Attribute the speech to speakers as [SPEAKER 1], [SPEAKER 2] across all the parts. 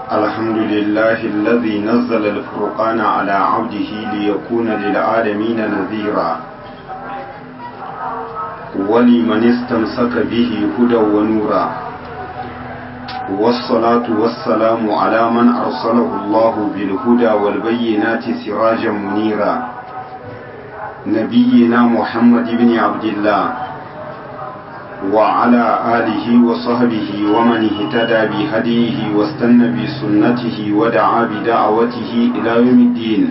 [SPEAKER 1] الحمد لله الذي نزل الفرقان على عبده ليكون للعالمين نذيرا ولمن استمسك به هدى ونورا والصلاة والسلام على من أرسله الله بالهدى والبينات سراجا منيرا نبينا محمد بن عبد الله وعلى آله وصحبه ومن اهتدى بهديه واستنى بسنته ودعا بدعوته إلى يوم الدين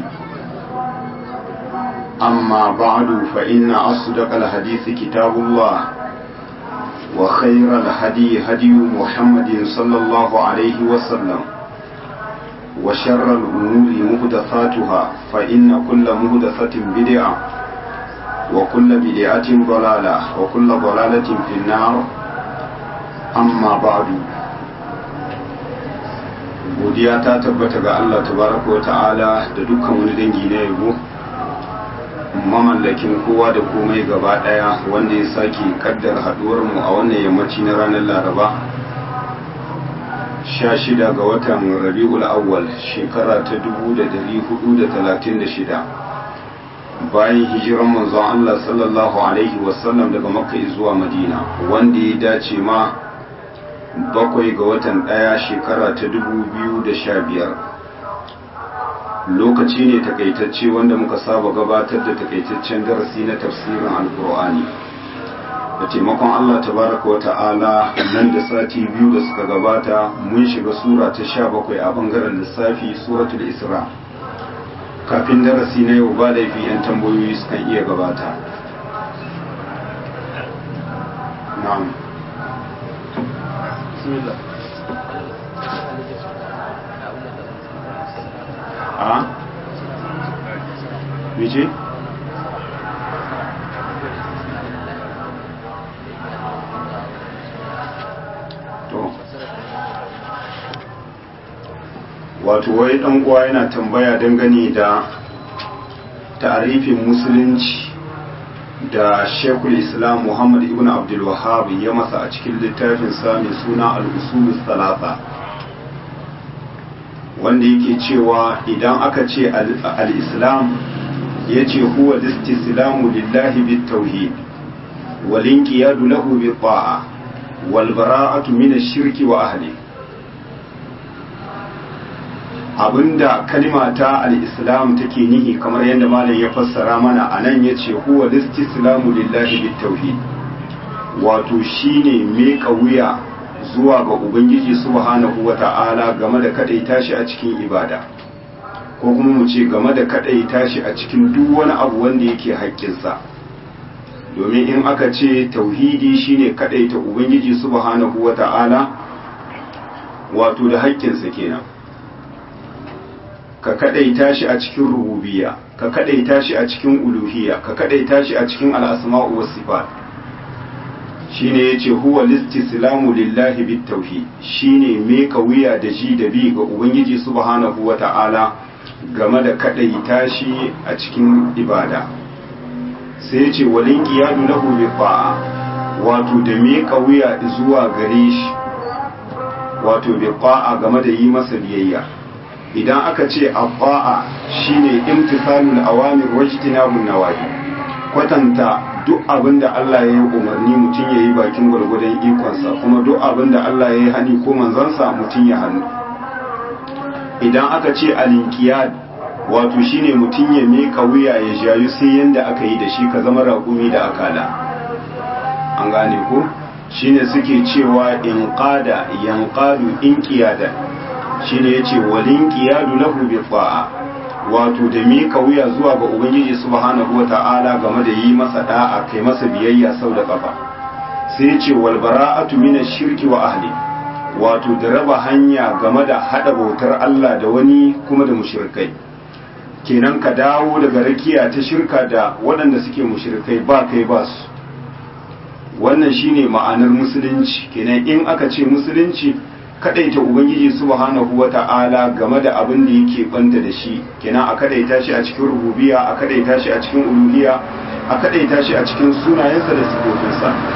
[SPEAKER 1] أما بعد فإن أصدق الحديث كتاب الله وخير الهدي هدي محمد صلى الله عليه وسلم وشر الأمور مهدثاتها فإن كل مهدثة بدعة وكل بدعة ضلالة وكل ضلالة في النار أما بعد godiya ta tabbata ga Allah tabaraka wa ta'ala da dukkan wani dangi na yabo mamallakin kowa da komai gaba daya wanda ya sake kaddar haduwar mu a wannan yammaci na ranar Laraba 16 ga watan Rabiul Awwal shekara ta 1436 bayan hijiran manzon Allah sallallahu Alaihi wasallam daga makka zuwa madina wanda ya dace ma bakwai ga watan ɗaya shekara ta dubu biyu da sha biyar lokaci ne takaitacce wanda muka saba gabatar da takaitaccen darasi na tafsirin alkur'ani da taimakon Allah tabaraka wa ta'ala nan da sati biyu da suka gabata mun shiga sura ta sha bakwai a bangaren lissafi suratul isra' kafin darasi na yau ba laifi 'yan tambayoyi sukan iya gabata na'am a mice to wato wai dan uwa yana tambaya dangane da ta'arifin musulunci da shekul islam muhammad ibn abdul wahhab ya masa a cikin littafin sa mai suna al-usul salasa wanda yake cewa idan aka ce al-islam yace huwa al-istislamu lillahi bit-tauhid wal inqiyadu lahu bit-ta'a wal bara'atu min ash-shirki wa ahlihi abinda kalima ta al-islam take nihi kamar yadda malam ya fassara mana a nan ya ce huwa listislamu lillahi bitauhid wato shine meka wuya zuwa ga ubangiji subhanahu wata'ala game da kadaita shi a cikin ibada ko kuma mu ce game da kadaita shi a cikin duk wani abu wanda yake haƙƙinsa domin in aka ce tauhidi shine kadaita ubangiji subhanahu wata'ala wato da haƙƙinsa kenan ka kadaita shi a cikin rububiyya ka kadaita shi a cikin uluhiyya ka kadaita shi a cikin al'asma'u was sifat shine yace huwa listislamu lillahi bitauhid shine me ka wuya da ji da bi ga ubangiji subhanahu wata'ala game da kadaita shi a cikin ibada sai yace walin qiyadu lahu bi fa'a wato da me ka wuya zuwa gare shi wato bi fa'a game da yi masa biyayya idan aka ce abba'a shine imtisalul awamir wajtinabun nawahi kwatanta duk abinda Allah ya yi umarni mutum ya yi bakin gwargwadon ikonsa kuma duk abinda Allah ya yi hani ko manzansa mutum ya hannu idan aka ce alinkiyad wato shine mutum ya meka wuya ya jayu sai yanda aka yi da shi ka zama raƙumi da akala an gane ko shine suke cewa in qada yanqadu in qiyadan shine yace walin qiyadu lahu bi ta'a wato da mika wuya zuwa ga ubangiji subhanahu wata'ala game da yi masa da'a kai masa biyayya sau da kafa sai yace wal bara'atu min shirki wa ahli wato da raba hanya game da hada bautar Allah da wani kuma da mushrikai kenan ka dawo daga rakiya ta shirka da waɗanda suke mushrikai ba kai ba su wannan shine ma'anar musulunci kenan in aka ce musulunci kadaita ubangiji subhanahu wata'ala game da abin da yake banta da shi kenan a kadaita shi a cikin rububiyya a kadaita shi a cikin uluhiyya a kadaita shi a cikin sunayensa da sifofinsa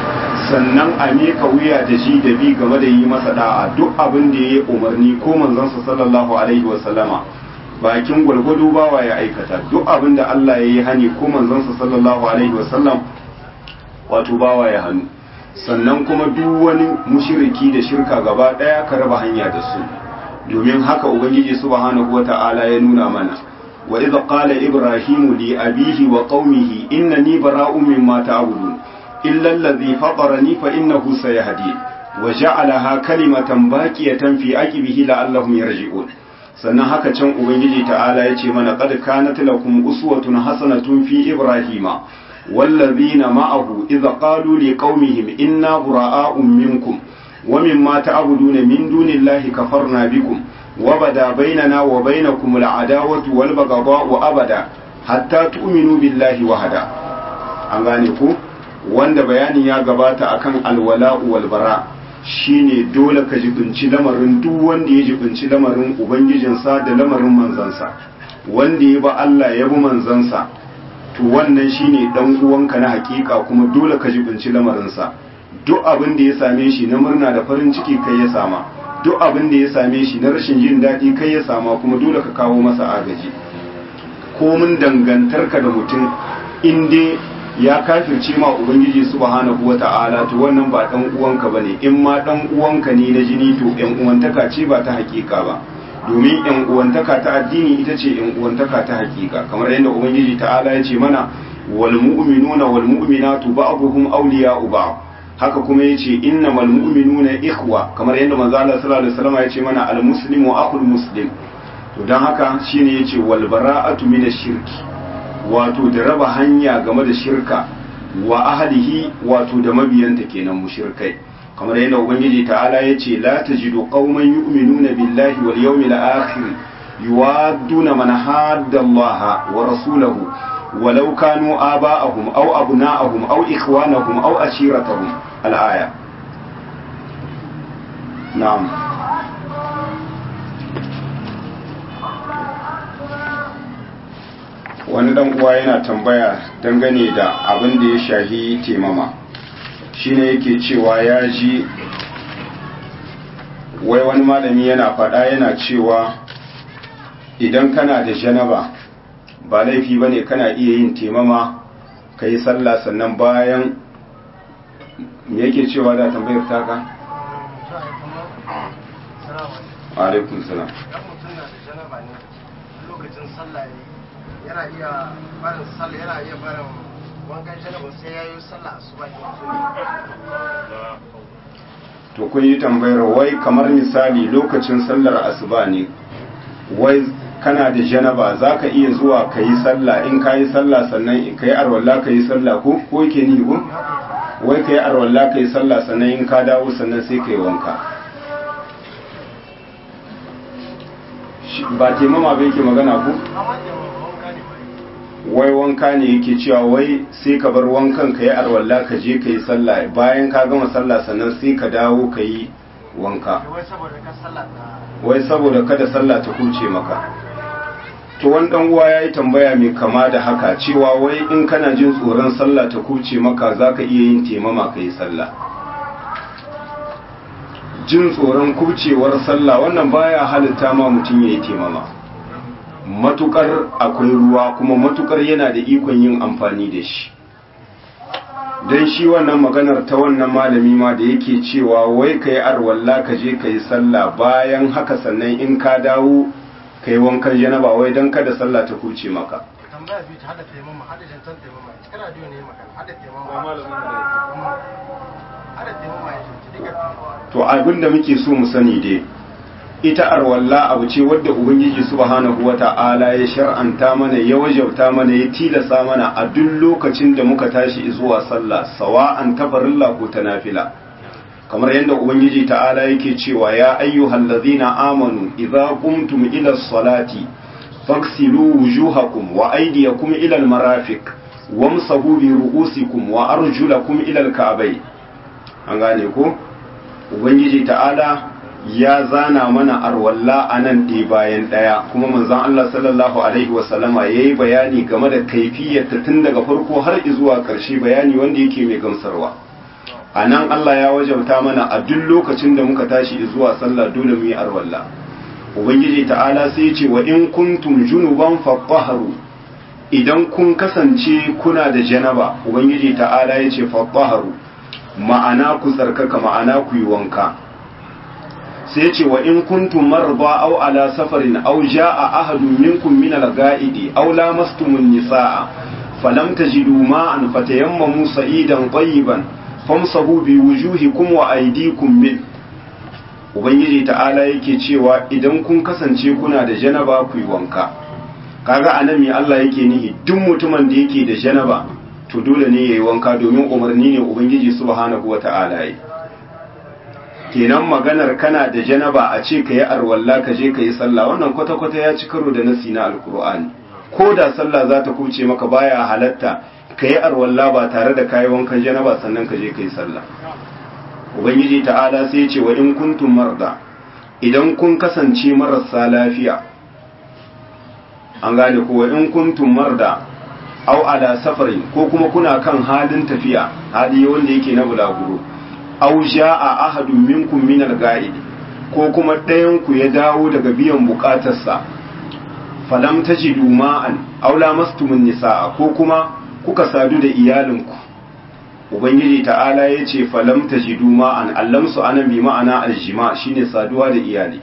[SPEAKER 1] sannan a miƙa wuya da shi da bi game da yi masa da'a duk abin da ya yi umarni ko manzansa sallallahu alaihi wasallama bakin gwalgwado bawa ya aikata duk abin da Allah ya yi hani ko manzansa sallallahu alaihi wasallam wato bawa ya hannu sannan kuma duk wani mushiriki da shirka gaba daya ka raba hanya da su domin haka ubangiji subhanahu wata'ala ya nuna mana wa idza qala ibrahimu li abihi wa qaumihi innani bara'un mimma ta'budun illa allazi fatarani fa innahu sayahdi wa ja'alaha kalimatan baqiyatan fi aqibihi la'allahum yarji'un sannan haka can ubangiji ta'ala ya ce mana qad kanat lakum uswatun hasanatun fi ibrahima wallazina ma'ahu idza qalu liqaumihim inna bura'a'un minkum wa mimma ta'buduna min dunillahi kafarna bikum wa bada bainana wa bainakum al'adawatu wal baghdha'u abada hatta tu'minu billahi wahada an gane ku wanda bayani ya gabata akan alwala'u wal bara' shine dole ka jibinci lamarin duk wanda ya jibinci lamarin ubangijinsa da lamarin manzansa wanda ya ba Allah ya bi manzansa to wannan shine dan uwanka na hakika kuma dole ka jibinci lamarinsa duk abin da ya same shi na murna da farin ciki kai ya sama duk abin da ya same shi na rashin jin daɗi kai ya sama kuma dole ka kawo masa agaji komin dangantarka da mutum in dai ya kafirce ma ubangiji subhanahu wata'ala to wannan ba dan uwanka bane in ma dan uwanka ne na jini to yan uwantaka ce ba ta hakika ba domin yan uwantaka ta addini ita ce yan uwantaka ta hakika kamar yadda ubangiji ta'ala ya ce mana wal mu'minuna wal mu'minatu ba'dhum awliya'u ba'd haka kuma yace innamal mu'minuna ikhwa kamar yadda manzo Allah sallallahu alaihi wasallam ya ce mana al muslimu akhul muslim to dan haka shine yace wal bara'atu minash shirki wato da raba hanya game da shirka wa ahlihi wato da mabiyanta kenan mushrikai kamar yadda ubangiji ta'ala ya ce la tajidu qauman yu'minuna billahi wal yawmil akhir yuwadduna man hadda Allah wa rasulahu walau kanu aba'ahum aw abna'ahum aw ikhwanahum aw ashiratahum al-aya na'am wani dan uwa yana tambaya dangane da abin da ya shahi temama shine yake cewa ya ji wai wani malami yana faɗa yana cewa idan kana da janaba ba laifi bane kana iya yin temama ka yi sallah sannan bayan me yake cewa da tambayar taka? alaikun salam
[SPEAKER 2] lokacin sallah yana iya barin sallah yana iya barin wankan janaba sai ya yi sallah asuba
[SPEAKER 1] to kun yi tambayar wai kamar misali lokacin sallar asuba ne wai kana da janaba za ka iya zuwa ka yi sallah in ka yi sallah sannan ka yi arwallah ka yi sallah ko ko yake ni ko wai ka yi arwallah ka yi sallah sannan in ka dawo sannan sai ka yi wanka ba taimama ba yake magana ku wai wanka ne yake cewa wai sai ka bar wankan ka yi arwalla ka je ka yi sallah bayan ka gama sallah sannan sai ka dawo ka yi wanka wai saboda kada sallah ta kuce maka to wani dan uwa yayi tambaya mai kama da haka cewa wai in kana jin tsoron sallah ta kuce maka zaka iya yin temama ka yi sallah jin tsoron kubcewar sallah wannan baya halitta ma mutum ya yi temama matukar akwai ruwa kuma matukar yana da ikon yin amfani da shi don shi wannan maganar ta wannan malami ma da yake cewa wai ka yi arwalla ka je ka yi sallah bayan haka sannan in ka dawo ka yi wankan janaba wai don kada sallah ta kuce maka
[SPEAKER 2] tambaya biyu ta hada taimama hada jantar taimama kana biyu ne magana hada taimama hada taimama ya shi duka
[SPEAKER 1] to abin da muke so mu sani dai ita arwalla abu ce wadda ubangiji subhanahu wata'ala ya shar'anta mana ya wajabta mana ya tilasa mana a duk lokacin da muka tashi zuwa sallah sawa'an tafarilla ko ta nafila kamar yadda ubangiji ta'ala yake cewa ya ayyuhal ladzina amanu idza qumtum ila salati faghsilu wujuhakum wa aydiyakum ila almarafiq wamsahu bi ru'usikum wa arjulakum ila alka'bayn an gane ko ubangiji ta'ala ya zana mana arwalla a nan ɗaya bayan ɗaya kuma manzon Allah sallallahu alaihi wasallama ya yi bayani game da kaifiyarta tun daga farko har zuwa ƙarshe bayani wanda yake mai gamsarwa a nan Allah ya wajabta mana a duk lokacin da muka tashi zuwa sallah dole mu yi arwalla ubangiji ta'ala sai ce wa in kuntum junuban fatahharu idan kun kasance kuna da janaba ubangiji ta'ala ya ce fatahharu ma'ana ku tsarkaka ma'ana ku yi wanka sai ce wa in kuntum marba aw ala safarin aw jaa ahadun minkum min al-ga'idi aw lamastumun nisaa falam tajidu ma'an fatayammamu sa'idan tayyiban famsahu bi wujuhikum wa aydikum min ubangiji ta'ala yake cewa idan kun kasance kuna da janaba ku yi wanka kaga anan me Allah yake nihi duk mutumin da yake da janaba to dole ne yayi wanka domin umarni ne ubangiji subhanahu wata'ala yi kenan maganar kana da janaba a ce ka yi arwalla ka je ka yi sallah wannan kwata-kwata ya ci karo da nasi na alkur'ani ko da sallah za ta kuce maka baya halatta ka yi arwalla ba tare da kayi wankan janaba sannan ka je ka yi sallah ubangiji ta'ala sai ce wa in kuntum marda idan kun kasance marasa lafiya an gane ko wa in kuntum marda au ala safarin ko kuma kuna kan halin tafiya hali wanda yake na bulaguro au jaa ahadun minkum min al-ga'id ko kuma ɗayan ku ya dawo daga biyan bukatarsa falam tajidu ma'an aw lamastumun nisaa ko kuma kuka sadu da iyalinku ubangiji ta'ala yace falam tajidu ma'an allamsu anan bi ma'ana aljima shine saduwa da iyali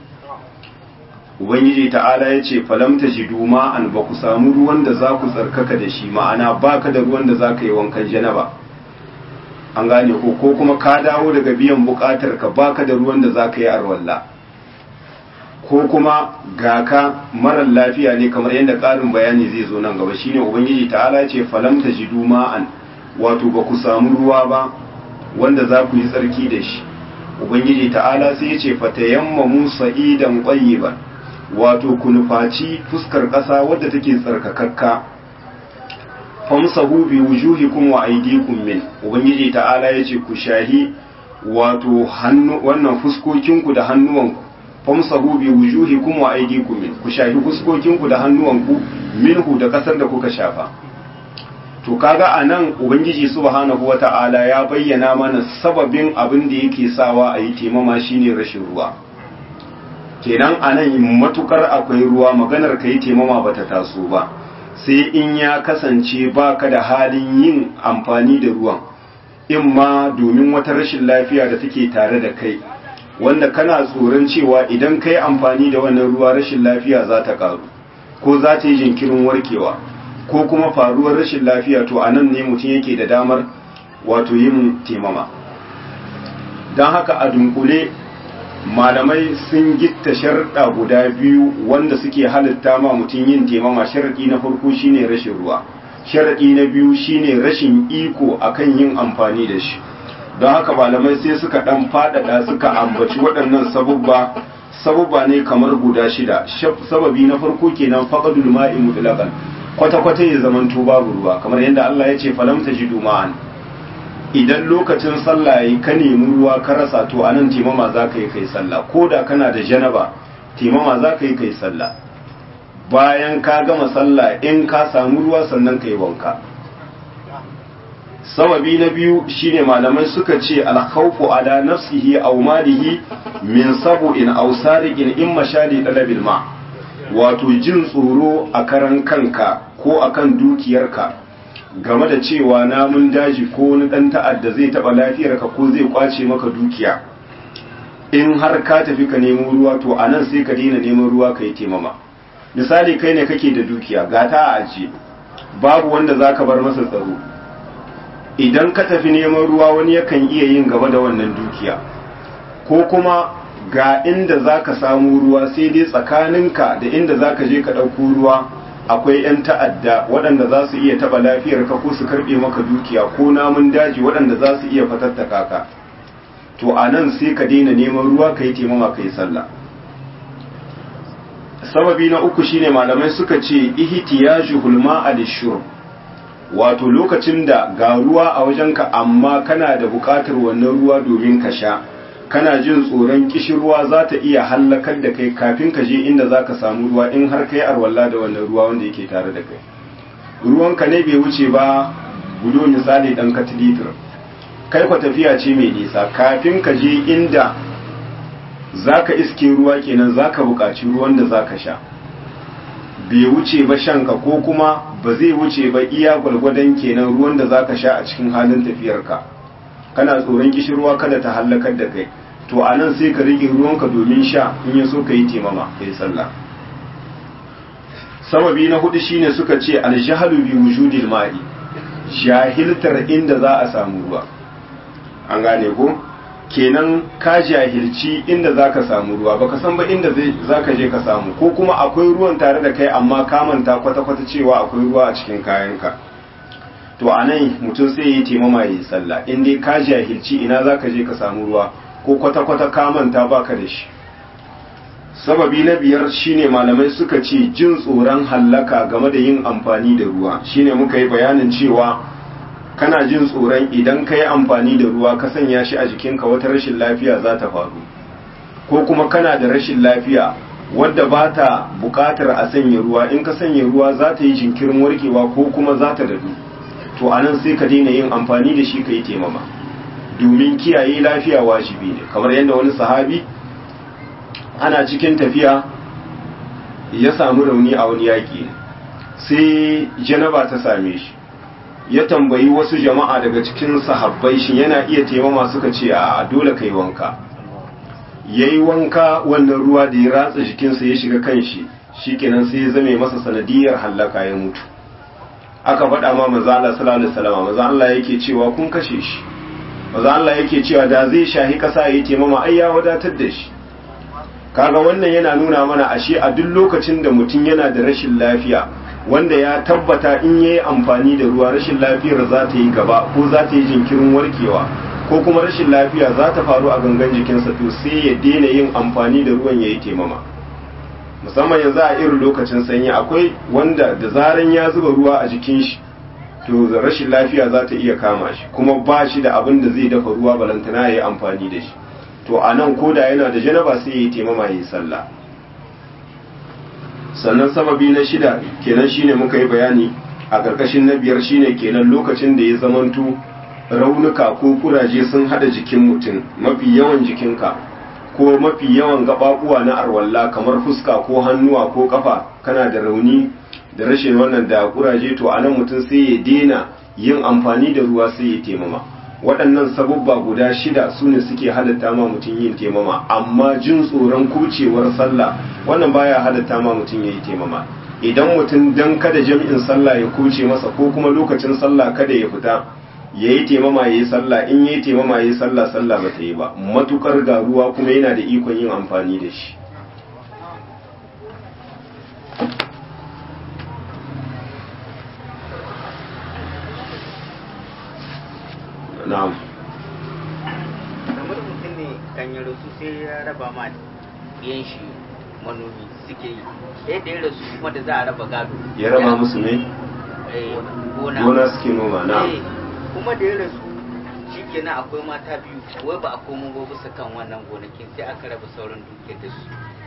[SPEAKER 1] ubangiji ta'ala yace falam tajidu ma'an ba ku samu ruwan da za ku tsarkaka da shi ma'ana baka da ruwan da za ka yi wankan janaba an gane ko ko kuma ka dawo daga biyan bukatar ka baka da ruwan da zaka yi arwalla ko kuma ga ka marar lafiya ne kamar yadda ƙarin bayani zai zo nan gaba shine ubangiji ta'ala ce falam tajidu ma'an wato ba ku samu ruwa ba wanda za ku yi tsarki da shi ubangiji ta'ala sai ya ce fatayammamu sa'idan qayyiban wato ku nufaci fuskar ƙasa wadda take tsarkakakka famsahu bi wujuhikum wa aydikum min ubangiji ta'ala yace ku shahi wato hannu wannan fuskokinku da hannuwanku famsahu bi wujuhikum wa aydikum min ku shahi fuskokinku da hannuwanku minhu da kasar da kuka shafa to kaga anan ubangiji subhanahu wata'ala ya bayyana mana sababin abin da yake sawa a yi temama shine rashin ruwa kenan anan matukar akwai ruwa maganar kai temama bata taso ba sai in ya kasance baka da halin yin amfani da ruwan in ma domin wata rashin lafiya da take tare da kai wanda kana tsoron cewa idan kai amfani da wannan ruwa rashin lafiya za ta karu ko za ta yi jinkirin warkewa ko kuma faruwar rashin lafiya to anan ne mutum yake da damar wato yin temama don haka a dunkule malamai sun gitta sharɗa guda biyu wanda suke halitta ma mutum yin temama sharaɗi na farko shine rashin ruwa sharaɗi na biyu shine rashin iko akan yin amfani da shi don haka malamai sai suka ɗan faɗaɗa suka ambaci waɗannan sabubba sabubba ne kamar guda shida sababi na farko kenan faqadul ma'i mutlaqan kwata kwata ya zamanto babu ruwa kamar yadda Allah ya ce falam tajidu ma'an idan lokacin sallah yi ka nemi ruwa ka rasa to anan timama za ka yi kai sallah ko da kana da janaba timama za ka yi kai sallah bayan ka gama sallah in ka samu ruwa sannan ka yi wanka sababi na biyu shine malamai suka ce alkhawfu ala nafsihi aw malihi min sabu'in aw sariqin in mashali talabil ma wato jin tsoro a karan kanka ko akan dukiyarka game da cewa namun daji ko wani dan ta'adda zai taba lafiyarka ko zai kwace maka dukiya in har ka tafi ka nemo ruwa to anan sai ka daina neman ruwa ka yi temama misali kai ne kake da dukiya ga ta a ajiye babu wanda zaka bar masa tsaro idan ka tafi neman ruwa wani yakan iya yin gaba da wannan dukiya ko kuma ga inda za ka samu ruwa sai dai tsakaninka da inda za ka je ka ɗauko ruwa akwai 'yan ta'adda waɗanda za su iya taɓa lafiyarka ko su karɓe maka dukiya ko namun daji waɗanda za su iya fatattaka ka to a nan sai ka daina neman ruwa ka yi taimama ka yi sallah sababi na uku shine malamai suka ce ihtiyaju hulma al-shurb wato lokacin da ga ruwa a wajenka amma kana da buƙatar wannan ruwa domin ka sha kana jin tsoron kishirwa za ta iya hallakar da kai kafin ka je inda za ka samu ruwa in har kai arwalla da wannan ruwa wanda yake tare da kai ruwanka ne bai wuce ba gudo misali ɗan katilitir kai kwa tafiya ce mai nisa kafin ka je inda zaka iske ruwa kenan zaka buƙaci ruwan da zaka sha bai wuce ba shanka ko kuma ba zai wuce ba iya gwalgwadon kenan ruwan da zaka sha a cikin halin tafiyarka kana tsoron kishirwa kada ta hallakar da kai to a nan sai ka rike ruwanka domin sha in ya so ka yi temama ka yi sallah sababi na hudu shine suka ce aljahalu bi wujudil ma'i jahiltar inda za a samu ruwa an gane ko kenan ka jahilci inda za ka samu ruwa baka san ba inda za ka je ka samu ko kuma akwai ruwan tare da kai amma ka manta kwata-kwata cewa akwai ruwa a cikin kayanka to a nan mutum sai yi taimama ya yi sallah in dai ka jahilci ina za ka je ka samu ruwa ko kwata-kwata ka manta baka da shi sababi na biyar shine malamai suka ce jin tsoron hallaka game da yin amfani da ruwa shine muka yi bayanin cewa kana jin tsoron idan ka yi amfani da ruwa ka sanya shi a jikinka wata rashin lafiya za ta faru ko kuma kana da rashin lafiya wadda ba ta buƙatar a sanya ruwa in ka sanya ruwa za ta yi jinkirin warkewa ko kuma za ta dadu to a nan sai ka daina yin amfani da shi ka yi taimama domin kiyaye lafiya wajibi ne kamar yadda wani sahabi ana cikin tafiya ya samu rauni a wani yaƙi sai janaba ta same shi ya tambayi wasu jama'a daga cikin sahabbai shi yana iya taimama suka ce a dole kai wanka ya yi wanka wannan ruwa da ya ratsa jikinsa ya shiga kan shi shi kenan sai ya zame masa sanadiyar hallaka ya mutu aka faɗa ma maza Allah sallallahu alaihi wasallam maza Allah yake cewa kun kashe shi maza Allah yake cewa da zai shahi kasa yayi taimama ai ya wadatar da shi kaga wannan yana nuna mana ashe a duk lokacin da mutum yana da rashin lafiya wanda ya tabbata in yayi amfani da ruwa rashin lafiyar za ta yi gaba ko za ta yi jinkirin warkewa ko kuma rashin lafiya za ta faru a gangan jikinsa to sai ya daina yin amfani da ruwan yayi taimama musamman yanzu a irin lokacin sanyi akwai wanda da zaran ya zuba ruwa a jikin shi to rashin lafiya za ta iya kama shi kuma ba shi da abin da zai dafa ruwa balantana ya yi amfani da shi to a nan koda yana da janaba sai ya yi taimama ya yi sallah sannan sababi na shida kenan shine muka yi bayani a ƙarƙashin na biyar shine kenan lokacin da ya zamanto raunuka ko kuraje sun hada jikin mutum mafi yawan jikinka ko mafi yawan gababuwa na arwalla kamar fuska ko hannuwa ko kafa kana da rauni da rashin wannan da kuraje to anan mutum sai ya dena yin amfani da ruwa sai ya taimama waɗannan sabubba guda shida su ne suke halatta ma mutum yin taimama amma jin tsoron kucewar sallah wannan baya halatta ma mutum ya yi taimama idan mutum dan kada jami'in sallah ya kuce masa ko kuma lokacin sallah kada ya fita ya yi taimama ya yi sallah in ya yi taimama ya yi sallah sallah ba ta yi ba matukar ga ruwa kuma yana da ikon yin amfani da shi na'am
[SPEAKER 3] kamar mutum ne kan yi rasu sai ya raba ma yan shi manomi suke yi yadda ya rasu kuma da za a raba gado
[SPEAKER 1] ya raba musu ne
[SPEAKER 3] eh, gona
[SPEAKER 1] gona suke noma na
[SPEAKER 3] Eh, kuma da ya rasu shi kenan akwai mata biyu wai ba a komo ba bisa kan wannan gonakin sai aka raba sauran dukiyar da su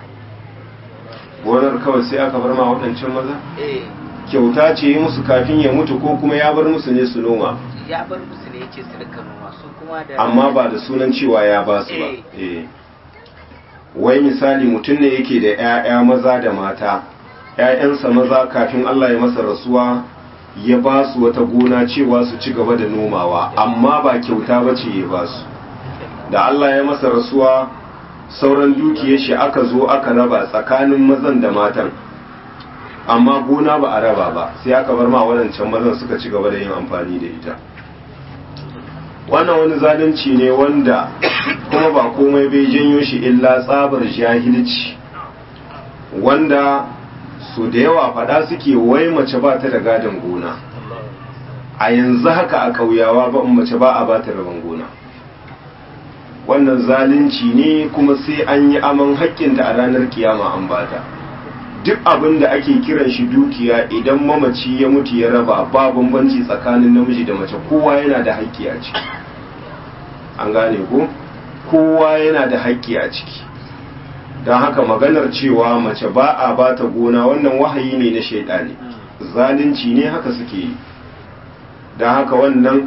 [SPEAKER 1] gonar kawai sai aka bar ma waɗancan maza
[SPEAKER 3] eh
[SPEAKER 1] kyauta ce yi musu kafin ya mutu ko kuma ya bar musu ne su noma
[SPEAKER 3] ya bar musu ne yace su rika noma su kuma da
[SPEAKER 1] amma ba da sunan cewa ya ba su ba eh wai misali mutum ne yake da 'ya'ya maza da mata 'ya'yansa maza kafin Allah ya masa rasuwa ya ba su wata gona cewa su ci gaba da nomawa amma ba kyauta ba ce ya ba su da Allah ya masa rasuwa sauran dukiyar shi aka zo aka raba tsakanin mazan da matan amma gona ba a raba ba sai aka bar ma waɗancan mazan suka ci gaba da yin amfani da ita wannan wani zalunci ne wanda kuma ba komai bai janyo shi illa tsabar jahilci wanda su da yawa fada suke wai mace ba ta da gadon gona a yanzu haka a kauyawa ba mace ba a ba ta rabon gona wannan zalunci ne kuma sai an yi aman haƙƙinta a ranar kiyama an bata duk abin da ake kiran shi dukiya idan mamaci ya mutu ya raba ba bambanci tsakanin namiji da mace kowa yana da haƙƙi a ciki an gane ko kowa yana da haƙƙi a ciki don haka maganar cewa mace ba a ba ta gona wannan wahayi ne na shaidani zalunci ne haka suke yi don haka wannan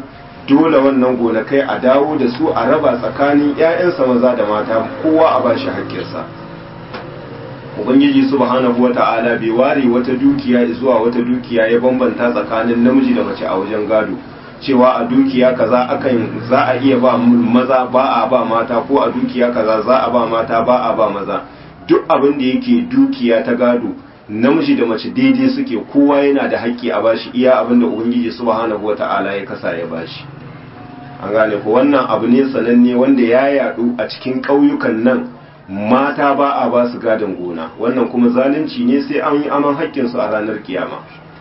[SPEAKER 1] dole wannan gonakai a dawo da su a raba tsakanin 'ya'yansa maza da mata kowa a bashi haƙƙinsa ubangiji subhanahu wata'ala bai ware wata dukiya zuwa wata dukiya ya bambanta tsakanin namiji da mace a wajen gado cewa a dukiya kaza akan za a iya ba maza ba a ba mata ko a dukiya kaza za a ba mata ba a ba maza duk abin da yake dukiya ta gado namiji da mace daidai suke kowa yana da haƙƙi a bashi iya abin da ubangiji subhanahu wata'ala ya kasa ya bashi an gane ko wannan abu ne sananne wanda ya yadu a cikin ƙauyukan nan mata ba a ba su gadon gona wannan kuma zalunci ne sai an yi aman haƙƙinsu a ranar kiyama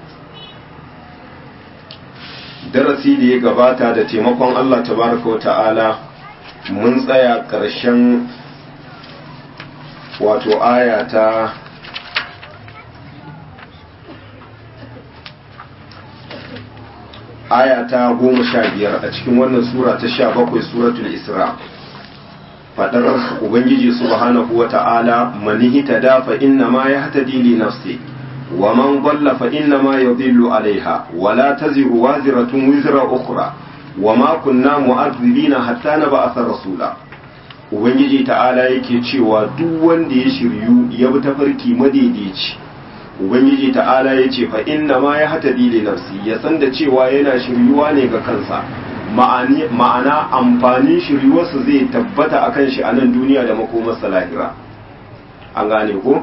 [SPEAKER 1] darasi da ya gabata da taimakon Allah tabaraka wa ta'ala mun tsaya ƙarshen wato aya ta aya ta goma sha biyar a cikin wannan sura ta sha bakwai suratul isra fadar ubangiji subhanahu wa ta'ala manihi ta dafa inna ma ya hata dili nafsi wa man dhalla fa inna ma yadhillu alaiha wa la taziru waziratun wizra ukhra wa ma kunna mu'adhibina hatta nab'atha rasula ubangiji ta'ala yake cewa duk wanda ya shiryu ya bi tafarki madaidaici ubangiji ta'ala ya ce fa inna ma ya hata dili nafsi ya san da cewa yana shiryuwa ne ga kansa ma'ana amfanin shiryuwarsa zai tabbata a kan shi a nan duniya da makomarsa lahira an gane ko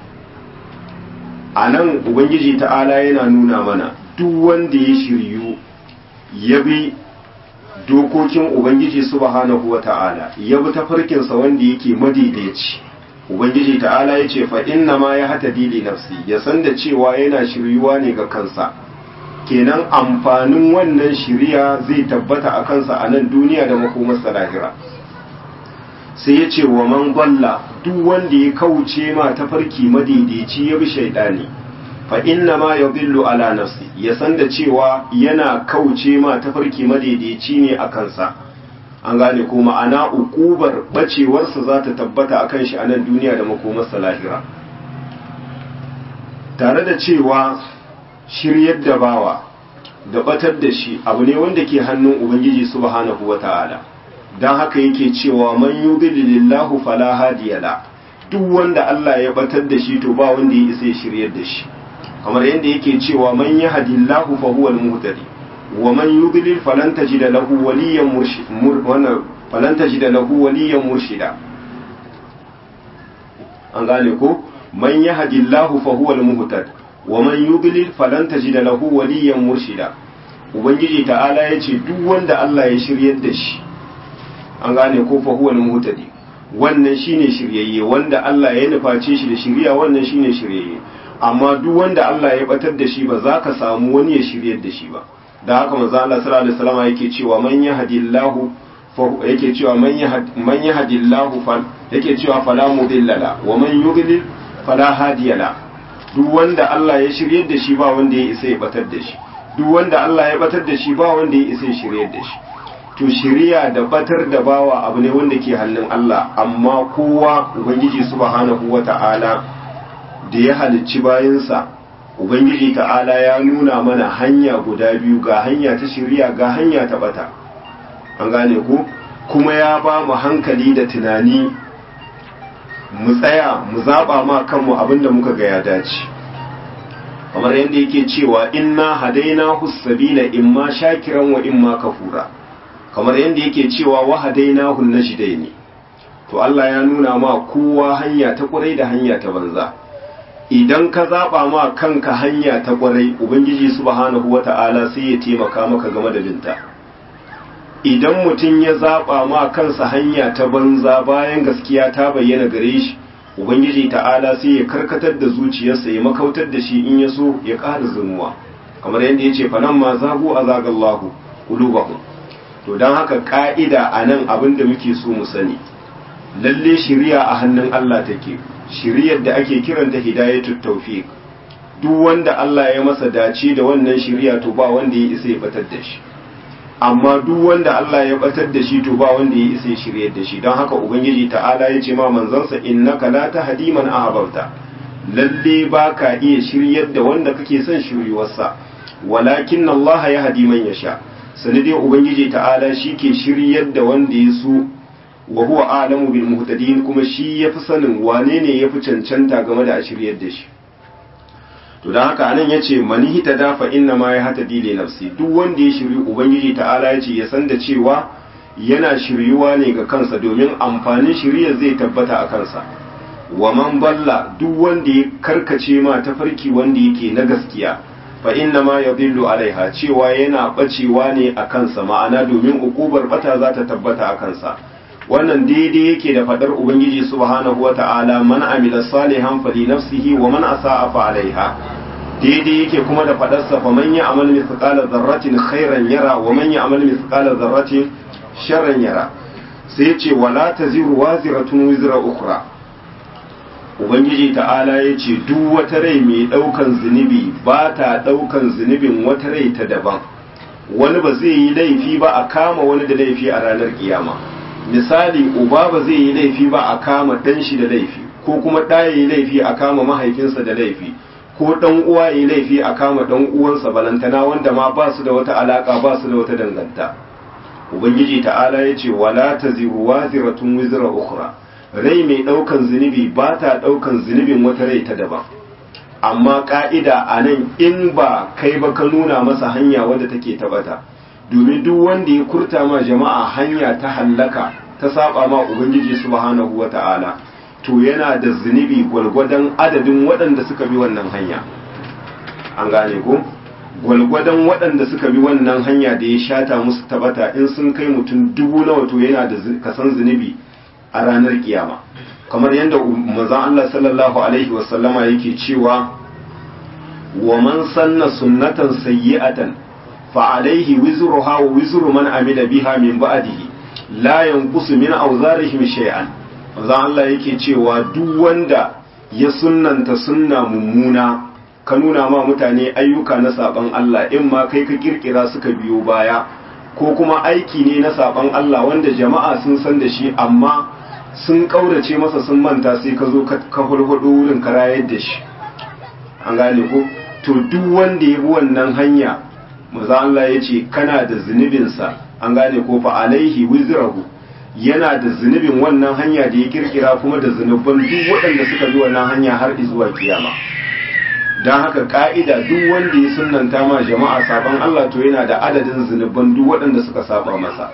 [SPEAKER 1] a nan ubangiji ta'ala yana nuna mana duk wanda ya shiryu ya bi dokokin ubangiji subhanahu wa ta'ala ya bi tafarkinsa wanda yake madaidaici ubangiji ta'ala ya ce fa inna ma ya hata dili nafsi ya san da cewa yana shiryuwa ne ga kansa kenan amfanin wannan shiriya zai tabbata a kansa a nan duniya da makomarsa lahira sai ya ce wa man gwalla duk wanda ya kauce ma tafarki madaidaici ya bi shaidani fa inna ma ya billu ala nafsi ya san da cewa yana kauce ma tafarki madaidaici ne a kansa an gane ko ma'ana ukubar bacewarsa za ta tabbata a kan shi a nan duniya da makomarsa lahira tare da cewa shiryar da bawa da batar da shi abu ne wanda ke hannun ubangiji subhanahu wata'ala don haka yake cewa man yudlilillahu fala hadiya la duk wanda Allah ya batar da shi to ba wanda ya isa ya shiryar da shi kamar yadda yake cewa man yahdillahu fa huwal muhtadi wa man yudlil falan tajida lahu waliyan murshid wannan falan tajida lahu waliyan murshida an gane ko man yahdillahu fa huwal muhtadi wa man yudlil falan tajida lahu waliyan murshida ubangiji ta'ala yace duk wanda Allah ya shiryar da shi an gane ko fa huwa muhtadi wannan shine shiryayye wanda Allah ya nuface shi da shiriya wannan shine shiryayye amma duk wanda Allah ya batar da shi ba za ka samu wani ya shiryar da shi ba da haka manzo Allah sallallahu alaihi wasallam yake cewa man yahdillahu fa yake cewa man yahd man yahdillahu fa yake cewa fala mudilla wa man yudlil fala hadiya la duk wanda Allah ya shiryar da shi ba wanda ya isa ya batar da shi duk wanda Allah ya batar da shi ba wanda ya isa ya shiryar da shi to shiriya da batar da bawa abu ne wanda ke hannun Allah amma kowa ubangiji subhanahu wata'ala da ya halicci bayansa ubangiji ta'ala ya nuna mana hanya guda biyu ga hanya ta shiriya ga hanya ta bata an gane ku kuma ya ba mu hankali da tunani mu tsaya mu zaba ma kanmu abinda muka ga ya dace kamar yadda yake cewa inna hadaina husabila imma shakiran wa imma kafura kamar yadda yake cewa wa hadaina hun najdaini to Allah ya nuna ma kowa hanya ta kwarai da hanya ta banza idan ka zaba ma kanka hanya ta kwarai ubangiji subhanahu wata'ala sai ya taimaka maka game da binta idan mutum ya zaba ma kansa hanya ta banza bayan gaskiya ta bayyana gare shi ubangiji ta'ala sai ya karkatar da zuciyarsa ya makautar da shi in ya so ya ƙara zunuwa kamar yadda ya ce fanan ma zagu a zagallahu ƙulubahun to don haka ƙa'ida a nan abin da muke so mu sani lalle shiriya a hannun Allah take shiriyar da ake kiranta hidayatul tawfiq duk wanda Allah ya masa dace da wannan shiriya to ba wanda ya isa ya batar da shi amma duk wanda Allah ya batar da shi to ba wanda ya isa ya shiryar da shi don haka ubangiji ta'ala ya ce ma manzansa innaka la tahdi man ahbabta lalle ba ka iya shiryar da wanda kake son shiryuwarsa walakin Allah ya hadi man yasha sanadiyar ubangiji ta'ala shi ke shiryar da wanda ya so wa huwa alamu bil muhtadin kuma shi yafi sanin wane ne yafi cancanta game da a shiryar da shi to dan haka anan yace mani hita dafa inna ma ya hata dile nafsi duk wanda ya shiryu ubangiji ta'ala yace ya san da cewa yana shiryuwa ne ga kansa domin amfanin shiryar zai tabbata a kansa wa man balla duk wanda ya karkace ma tafarki wanda yake na gaskiya fa inna ma yadillu alaiha cewa yana bacewa ne a kansa ma'ana domin ukubar bata za ta tabbata a kansa wannan daidai yake da fadar ubangiji subhanahu wata'ala man amila salihan fali nafsihi wa man asa'a fa alaiha daidai yake kuma da fadar sa faman ya amal mithqala dharratin khairan yara wa man ya amal mithqala dharratin sharran yara sai ya ce wala taziru waziratun wizra ukhra ubangiji ta'ala ya ce duk wata rai mai ɗaukan zunubi ba ta ɗaukan zunubin wata rai ta daban wani ba zai yi laifi ba a kama wani da laifi a ranar kiyama misali uba ba zai yi laifi ba a kama ɗan shi da laifi ko kuma ɗa ya yi laifi a kama mahaifinsa da laifi ko ɗan uwa ya yi laifi a kama ɗan uwansa balantana wanda ma ba su da wata alaka ba su da wata danganta ubangiji ta'ala ya ce wala taziru waziratun wizra ukhra rai mai ɗaukan zunubi ba ta ɗaukan zunubin wata rai ta daban amma ƙa'ida a nan in ba kai ba ka nuna masa hanya wadda take tabata domin duk wanda ya kurta ma jama'a hanya ta hallaka ta saba ma ubangiji subhanahu wa ta'ala to yana da zunubi gwalgwadon adadin waɗanda suka bi wannan hanya an gane ko gwalgwadon waɗanda suka bi wannan hanya da ya shata musu tabata in sun kai mutum dubu nawa to yana da kasan zunubi a ranar kiyama kamar yadda manzon Allah sallallahu alaihi wasallama yake cewa wa man sanna sunnatan sayyi'atan fa alaihi wizruha wa wizru man amila biha min ba'dihi la yanqusu min awzarihim shay'an manzon Allah yake cewa duk wanda ya sunnanta sunna mummuna ka nuna ma mutane ayyuka na saban Allah in ma kai ka kirkira suka biyo baya ko kuma aiki ne na saban Allah wanda jama'a sun san da shi amma sun kaurace masa sun manta sai ka zo ka hulhudu wurin ka rayar da shi an gane ko to duk wanda ya bi wannan hanya maza Allah ya ce kana da zunubinsa an gane ko fa alaihi wizrahu yana da zunubin wannan hanya da ya kirkira kuma da zunuban duk waɗanda suka bi wannan hanya har zuwa kiyama don haka ka'ida duk wanda ya sunanta ma jama'a saban Allah to yana da adadin zunuban duk waɗanda suka saba masa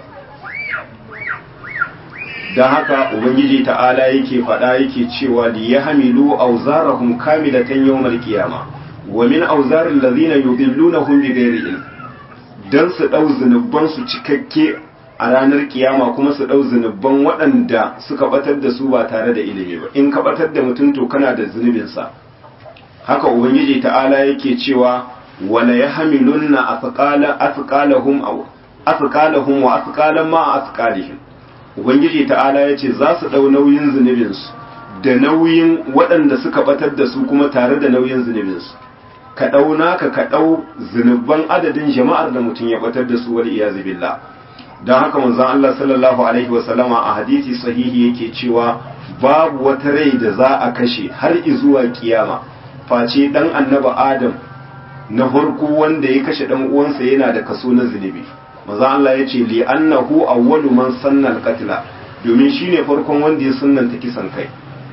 [SPEAKER 1] don haka ubangiji ta'ala yake faɗa yake cewa li ya hamilu auzarahum kamilatan yawmal qiyama wa min auzarin lazina yudillunahum bighairi ilm dan su dau zunuban su cikakke a ranar kiyama kuma su dau zunuban waɗanda suka batar da su ba tare da ilimi ba in ka batar da mutum to kana da zunubinsa haka ubangiji ta'ala yake cewa wala yahmilunna athqala athqalahum aw athqalahum wa athqalan ma athqalihim ubangiji ta'ala yace za su dau nauyin zunubin su da nauyin waɗanda suka batar da su kuma tare da nauyin zunubin su ka dau naka ka dau zunuban adadin jama'ar da mutum ya batar da su wal iyazu billah dan haka manzon Allah sallallahu alaihi wa sallama a hadisi sahihi yake cewa babu wata rai da za a kashe har zuwa kiyama face dan annaba adam na farko wanda ya kashe dan uwansa yana da kaso na zunubi maza Allah ya ce li annahu awwalu man sanna al-qatla domin shine farkon wanda ya sunnanta kisan kai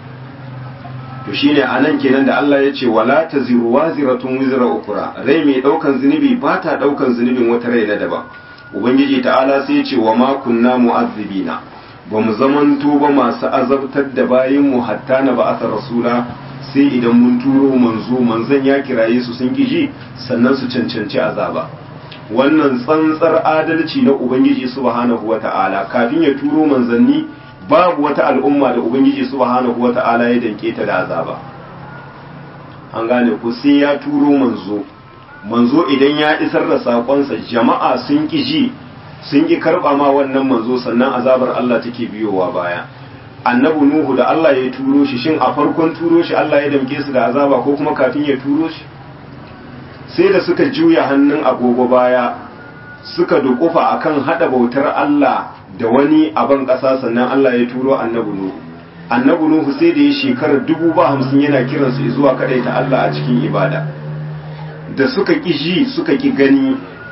[SPEAKER 1] to shine anan kenan da Allah ya ce wala taziru waziratun wizra ukra rai mai daukan zunubi ba ta daukan zunubin wata rai na daban ubangiji ta'ala sai ya ce wa ma kunna mu'azzibina ba mu zamanto ba masu azabtar da bayin mu hatta na ba'atha rasula sai idan mun turo manzo manzon ya kiraye su sun kiji sannan su cancanci azaba wannan tsantsar adalci na ubangiji subhanahu wata'ala kafin ya turo manzanni babu wata al'umma da ubangiji subhanahu wata'ala ya danke ta da azaba an gane ku sai ya turo manzo manzo idan ya isar da sakonsa jama'a sun kiji sun ki karba ma wannan manzo sannan azabar Allah take biyowa baya annabi nuhu da Allah ya turo shi shin a farkon turo shi Allah ya damke su da azaba ko kuma kafin ya turo shi sai da suka juya hannun agogo baya suka dukufa akan hada bautar Allah da wani aban ƙasa sannan Allah ya turo annabi nuhu annabi nuhu sai da ya shekarar dubu ba hamsin yana kiran su zuwa ta Allah a cikin ibada da suka ki ji suka ki gani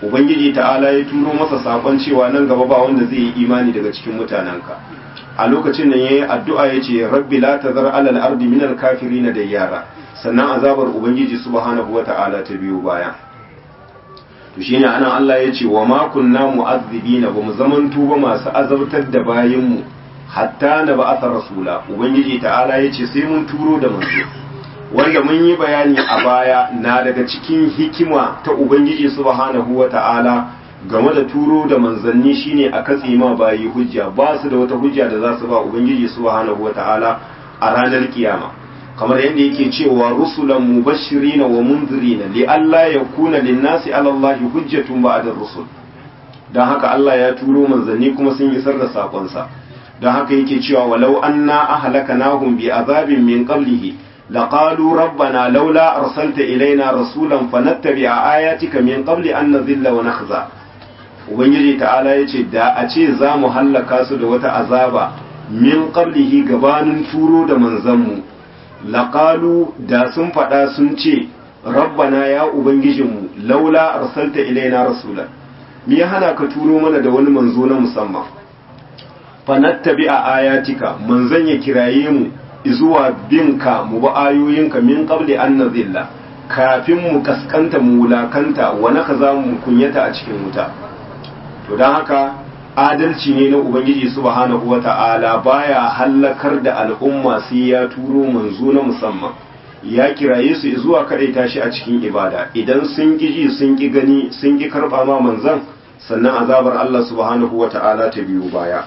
[SPEAKER 1] ubangiji ta'ala ya turo masa sakon cewa nan gaba ba wanda zai yi imani daga cikin mutanenka a lokacin nan yayi addu'a yace rabbi la tazar alal ardi minal kafirin da yara sannan azabar ubangiji subhanahu wata'ala ta biyo baya to shine anan Allah ya ce wa ma kunna mu'azzibina ba mu zaman tuba masu azabtar da bayin mu hatta na ba'atha rasula ubangiji ta'ala ya ce sai mun turo da manzo wanda mun yi bayani a baya na daga cikin hikima ta ubangiji subhanahu wata'ala game da turo da manzanni shine a katse ma bayi hujja ba su da wata hujja da za su ba ubangiji subhanahu wata'ala a ranar kiyama kamar yadda yake cewa rusulan mubashirina wa munzirina li alla yakuna lin-nasi 'ala Allahi hujjatun ba'da rusul dan haka Allah ya turo manzanni kuma sun isar da sakon sa dan haka yake cewa walau anna ahlakanahum bi azabin min qablihi laqalu rabbana laula arsalta ilaina rasulan fanattabi'a ayatika min qabli an nadhilla wa nakhza ubangiji ta'ala yace da a ce za mu hallaka su da wata azaba min qablihi gabanin turo da manzanmu laƙalu da sun faɗa sun ce rabbana ya ubangijinmu laula arsalta ilaina rasulan me ya hana ka turo mana da wani manzo na musamman fanattabi a ayatika manzon ya kiraye mu zuwa binka mu ba ayoyinka min qabli an nazilla kafin mu kaskanta mu wulakanta wa naka za mu kunyata a cikin wuta to don haka adalci ne na ubangiji subhanahu wata'ala baya hallakar da al'umma sai ya turo manzo na musamman ya kiraye su zuwa kadaita shi a cikin ibada idan sun ki ji sun ki gani sun ki karba ma manzon sannan azabar Allah subhanahu wata'ala ta biyo baya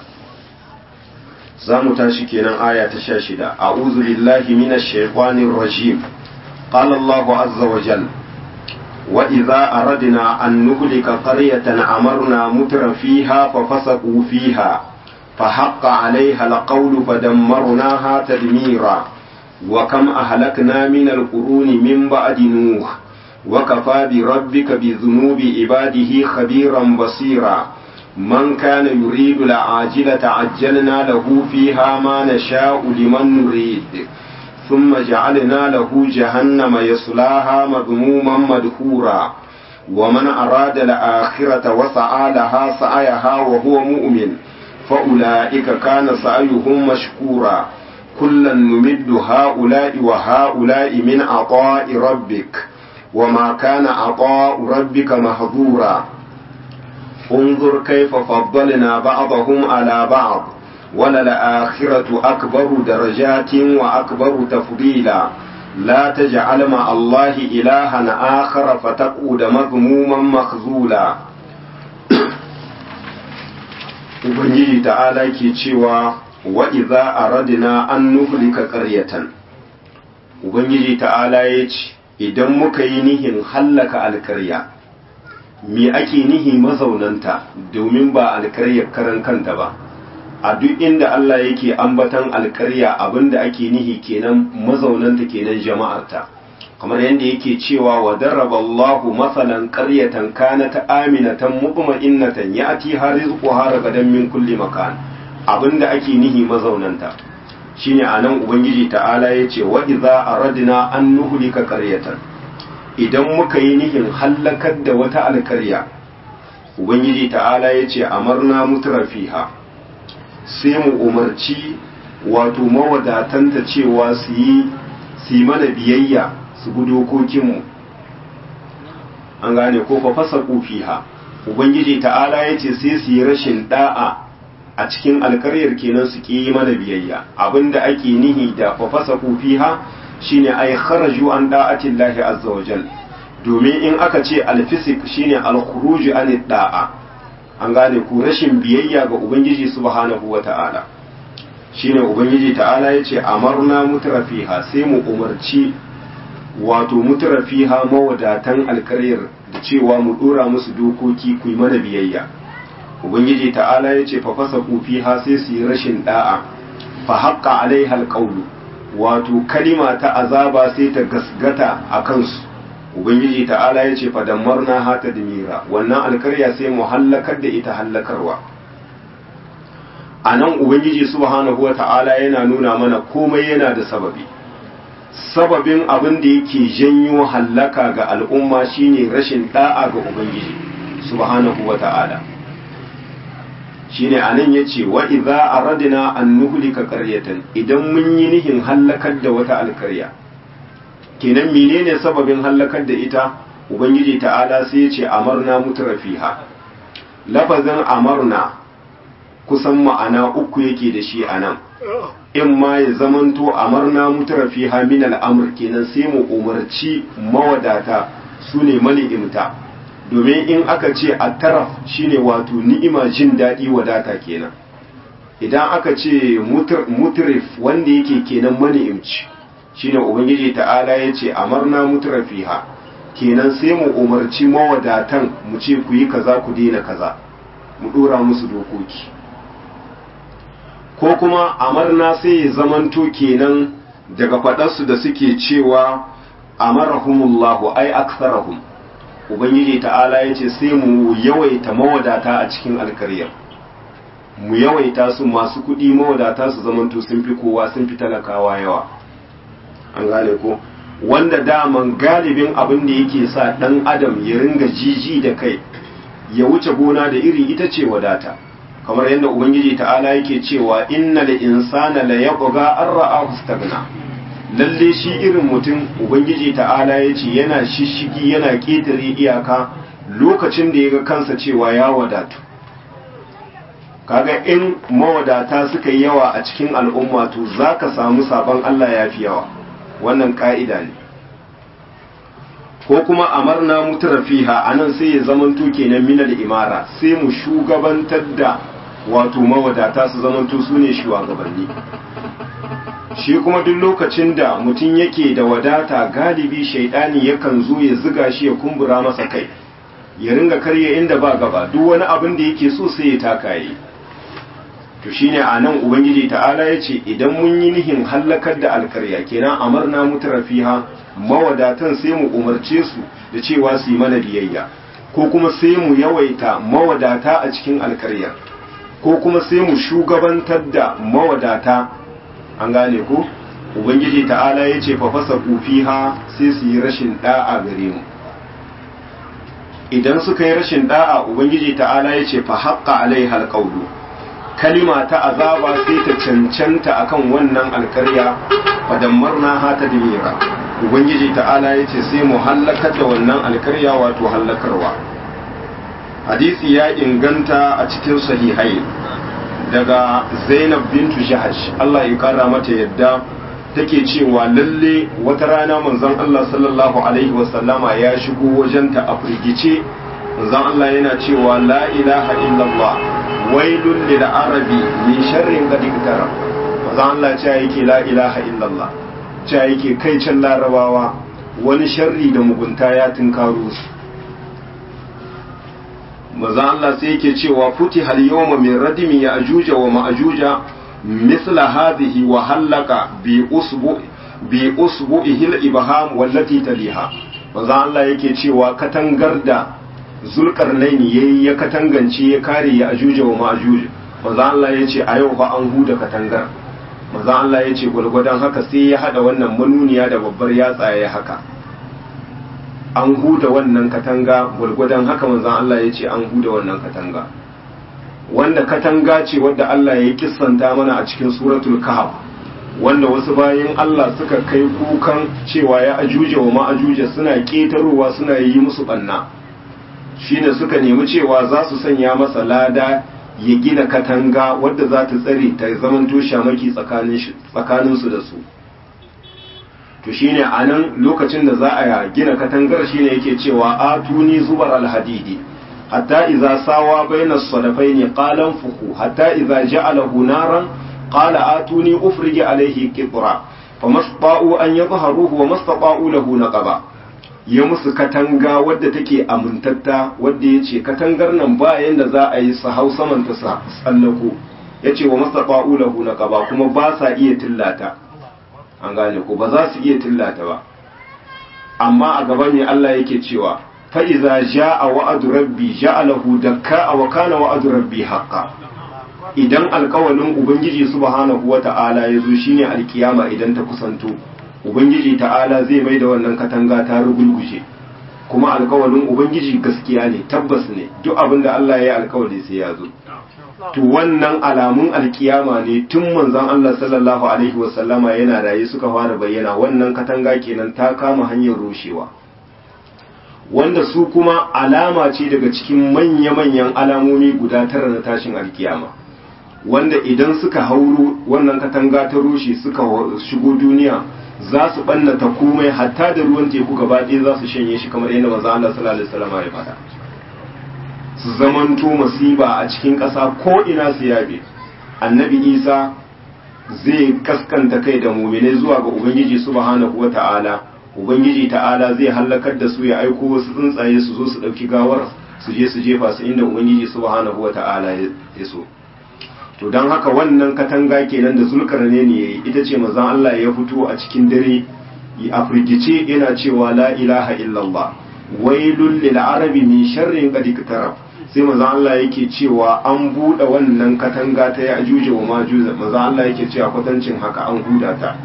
[SPEAKER 1] za mu tashi kenan aya ta sha shida a'udhu billahi minash shaitanir rajim qala Allahu azza wa jalla وإذا أردنا أن نهلك قرية أمرنا متر فيها ففسقوا فيها فحق عليها القول فدمرناها تدميرا وكم أهلكنا من القرون من بعد نوح وكفى بربك بذنوب عباده خبيرا بصيرا من كان يريد العاجلة عجلنا له فيها ما نشاء لمن نريد ثم جعلنا له جهنم يصلاها مذموما مدحورا ومن أراد الآخرة وسعى لها سعيها وهو مؤمن فأولئك كان سعيهم مشكورا كلا نمد هؤلاء وهؤلاء من عطاء ربك وما كان عطاء ربك محظورا انظر كيف فضلنا بعضهم على بعض وللآخرة أكبر درجات وأكبر تفضيلا لا تجعل مع الله إلها آخر فتقود مذموما مخذولا Ubangiji ta'ala ke cewa wa iza aradna an nuhlika qaryatan Ubangiji ta'ala ya ce idan muka yi nihin hallaka alkarya me ake nihi mazaunanta domin ba alkaryar karan kanta ba a duk inda Allah yake ambatan alkarya abinda ake nihi kenan mazaunanta kenan jama'arta kamar yadda yake cewa wa darraba Allahu masalan qaryatan kanat aminatan mutma'innatan ya'ti harizquha ragadan min kulli makan abinda ake nihi mazaunanta shine anan ubangiji ta'ala yace wa idza aradna an nuhlika qaryatan idan muka yi nihin hallakar da wata alkarya ubangiji ta'ala yace amarna mutrafiha sai mu umarci wato mawadatanta cewa su yi su mana biyayya su bi dokokinmu an gane ko fa fasa fiha ubangiji ta'ala ya ce sai su yi rashin da'a a cikin alkaryar kenan su yi mana biyayya abinda ake nihi da fa fasa fiha shine ay kharaju an da'atin lahi azza wa jal domin in aka ce alfisik shine alkhuruju an da'a an gane ku rashin biyayya ga ubangiji subhanahu wata'ala shine ubangiji ta'ala yace amarna mutrafiha sai mu umarci wato mutrafiha mawadatan alkaryar da cewa mu dora musu dokoki ku yi mana biyayya ubangiji ta'ala yace fa fasa fiha sai su yi rashin da'a fa haqqa alaiha alqawlu wato kalima ta azaba sai ta gasgata a kansu ubangiji ta'ala ya ce fadammarna hata dimira wannan alkarya sai mu hallakar da ita hallakarwa a nan ubangiji subhanahu wa ta'ala yana nuna mana komai yana da sababi sababin abin da yake janyo hallaka ga al'umma shine rashin da'a ga ubangiji subhanahu wa ta'ala shine anan yace wa idza aradna an nuhlika qaryatan idan mun yi nihin hallakar da wata alkarya kenan menene sababin hallakar da ita ubangiji ta'ala sai yace amarna mutrafiha lafazin amarna kusan ma'ana uku yake da shi anan in ma ya zamanto amarna mutrafiha min al'amr kenan sai mu umarci mawadata su ne mani'imta domin in aka ce a taraf shine wato ni'ima jin daɗi wadata kenan idan aka ce mutrif wanda yake kenan mani'imci shine ubangiji ta'ala ya ce amarna mutrafiha kenan sai mu umarci mawadatan mu ce ku yi kaza ku daina kaza mu ɗora musu dokoki ko kuma amarna sai ya zamanto kenan daga faɗarsu da suke cewa amarahumullahu ai aksarahum ubangiji ta'ala ya ce sai mu yawaita mawadata a cikin alkaryar mu yawaita su masu kuɗi mawadata su zamanto sun fi kowa sun fi talakawa yawa an gane ko wanda daman galibin abin da yake sa ɗan adam ya ringa jiji da kai ya wuce gona da iri ita ce wadata kamar yadda ubangiji ta'ala yake cewa innal insana la yabgha an ra'ahu istaghna lalle shi irin mutum ubangiji ta'ala ya ce yana shishigi yana ƙetare iyaka lokacin da ya ga kansa cewa ya wadatu kaga in mawadata suka yi yawa a cikin al'umma to za ka samu sabon Allah ya fi yawa wannan ka'ida ne ko kuma amarna mutura fiha anan sai ya zamanto kenan minal imara sai mu shugabantar da wato mawadata su zamanto su ne shugabanni shi kuma duk lokacin da mutum yake da wadata galibi shaidani yakan zo ya ziga shi ya kumbura masa kai ya ringa karya inda ba gaba duk wani abin da yake so sai ya taka yi to shine a nan ubangiji ta'ala ya ce idan mun yi nihin hallakar da alkarya kenan amarna mutrafiha mawadatan sai mu umarce su da cewa su yi mana biyayya ko kuma sai mu yawaita mawadata a cikin alkaryar ko kuma sai mu shugabantar da mawadata an gane ko ubangiji ta'ala ya ce fa fasa fiha sai su yi rashin da'a gare mu idan suka yi rashin da'a ubangiji ta'ala ya ce fa haqqa alaiha alqawlu kalima ta azaba sai ta cancanta akan wannan alkarya fa dammarna ha tadmira ubangiji ta'ala ya ce sai mu hallakar da wannan alkarya wato hallakarwa hadisi ya inganta a cikin sahihai daga zainab bintu jahash Allah ya kara mata yadda take cewa lalle wata rana manzon Allah sallallahu alaihi wasallama ya shigo wajenta a firgice manzon Allah yana cewa la ilaha illallah wailun lil arabi min sharrin qad iktara manzon Allah ya yake la ilaha illallah ya yake kai can larabawa wani sharri da mugunta ya tunkaro su maza Allah sai yake cewa futi hal yawma min radimi ya ajuja wa ma'ajuja misla hadhihi wa halaka bi usbu bi usbu'ihi al-ibham wallati taliha maza Allah yake cewa katangar da zulkarnaini yayi ya katangance ya kare ya ajuja wa ma'ajuja maza Allah yace a yau fa an huda katangar maza Allah yace gulgudan haka sai ya hada wannan manuniya da babbar yatsa ya haka an huda wannan katanga gwargwadon haka manzan Allah ya ce an huda wannan katanga wanda katanga ce wadda Allah ya kissanta mana a cikin suratul kahf wanda wasu bayan Allah suka kai kukan cewa ya ajuje wa ma'ajuje suna ketarowa suna yi musu banna shine suka nemi cewa za su sanya masa lada ya gina katanga wadda za ta tsare ta zamanto shamaki tsakaninsu da su to shine a nan lokacin da za a gina katangar shine yake cewa atuni zubar alhadidi hatta idza sawa baina sadafaini qalan fuku hatta idza ja'alahu naran qala atuni ufrigi alayhi qitra famasta'u an yadhharuhu wa mastata'u lahu naqaba ya musu katanga wadda take amintatta wadda yace katangar nan ba yanda za a yi su hau saman ta tsallako yace wa mastata'u lahu naqaba kuma ba sa iya tillata an gane ko ba za su iya tillata ba amma a gaba ne Allah yake cewa fa iza jaa wa'du rabbi ja'alahu dakka wa kana wa'du rabbi haqqan idan alkawalin ubangiji subhanahu wata'ala ya zo shine alkiyama idan ta kusanto ubangiji ta'ala zai mai da wannan katanga ta rugulguje kuma alkawalin ubangiji gaskiya ne tabbas ne duk abin da Allah ya yi alkawali sai ya zo to wannan alamun alkiyama ne tun manzon Allah sallallahu alaihi wasallama yana raye suka fara bayyana wannan katanga kenan ta kama hanyar rushewa wanda su kuma alama ce daga cikin manya-manyan alamomi guda tara na tashin alkiyama wanda idan suka hauro wannan katanga ta rushe suka shigo duniya za su ɓannata komai hatta da ruwan teku gaba ɗaya za su shanye shi kamar yadda manzo Allah sallallahu alaihi wasallam ya faɗa su zamanto masiba a cikin ƙasa ko ina su yabe annabi Isa zai kaskanta kai da mu'mine zuwa ga ubangiji subhanahu wata'ala ubangiji ta'ala zai halakar da su ya aiko wasu tsuntsaye su zo su ɗauki gawar su je su jefa su inda ubangiji subhanahu wata'ala ya so to don haka wannan katanga kenan da zulkarne ne yayi ita ce manzon Allah ya fito a cikin dare a firgice yana cewa la ilaha illallah wailul lil arabi min sharrin qad iktarab sai manzon Allah yake cewa an bude wannan katanga ta ya ajuja wa majuza manzon Allah yake cewa kwatancin haka an huda ta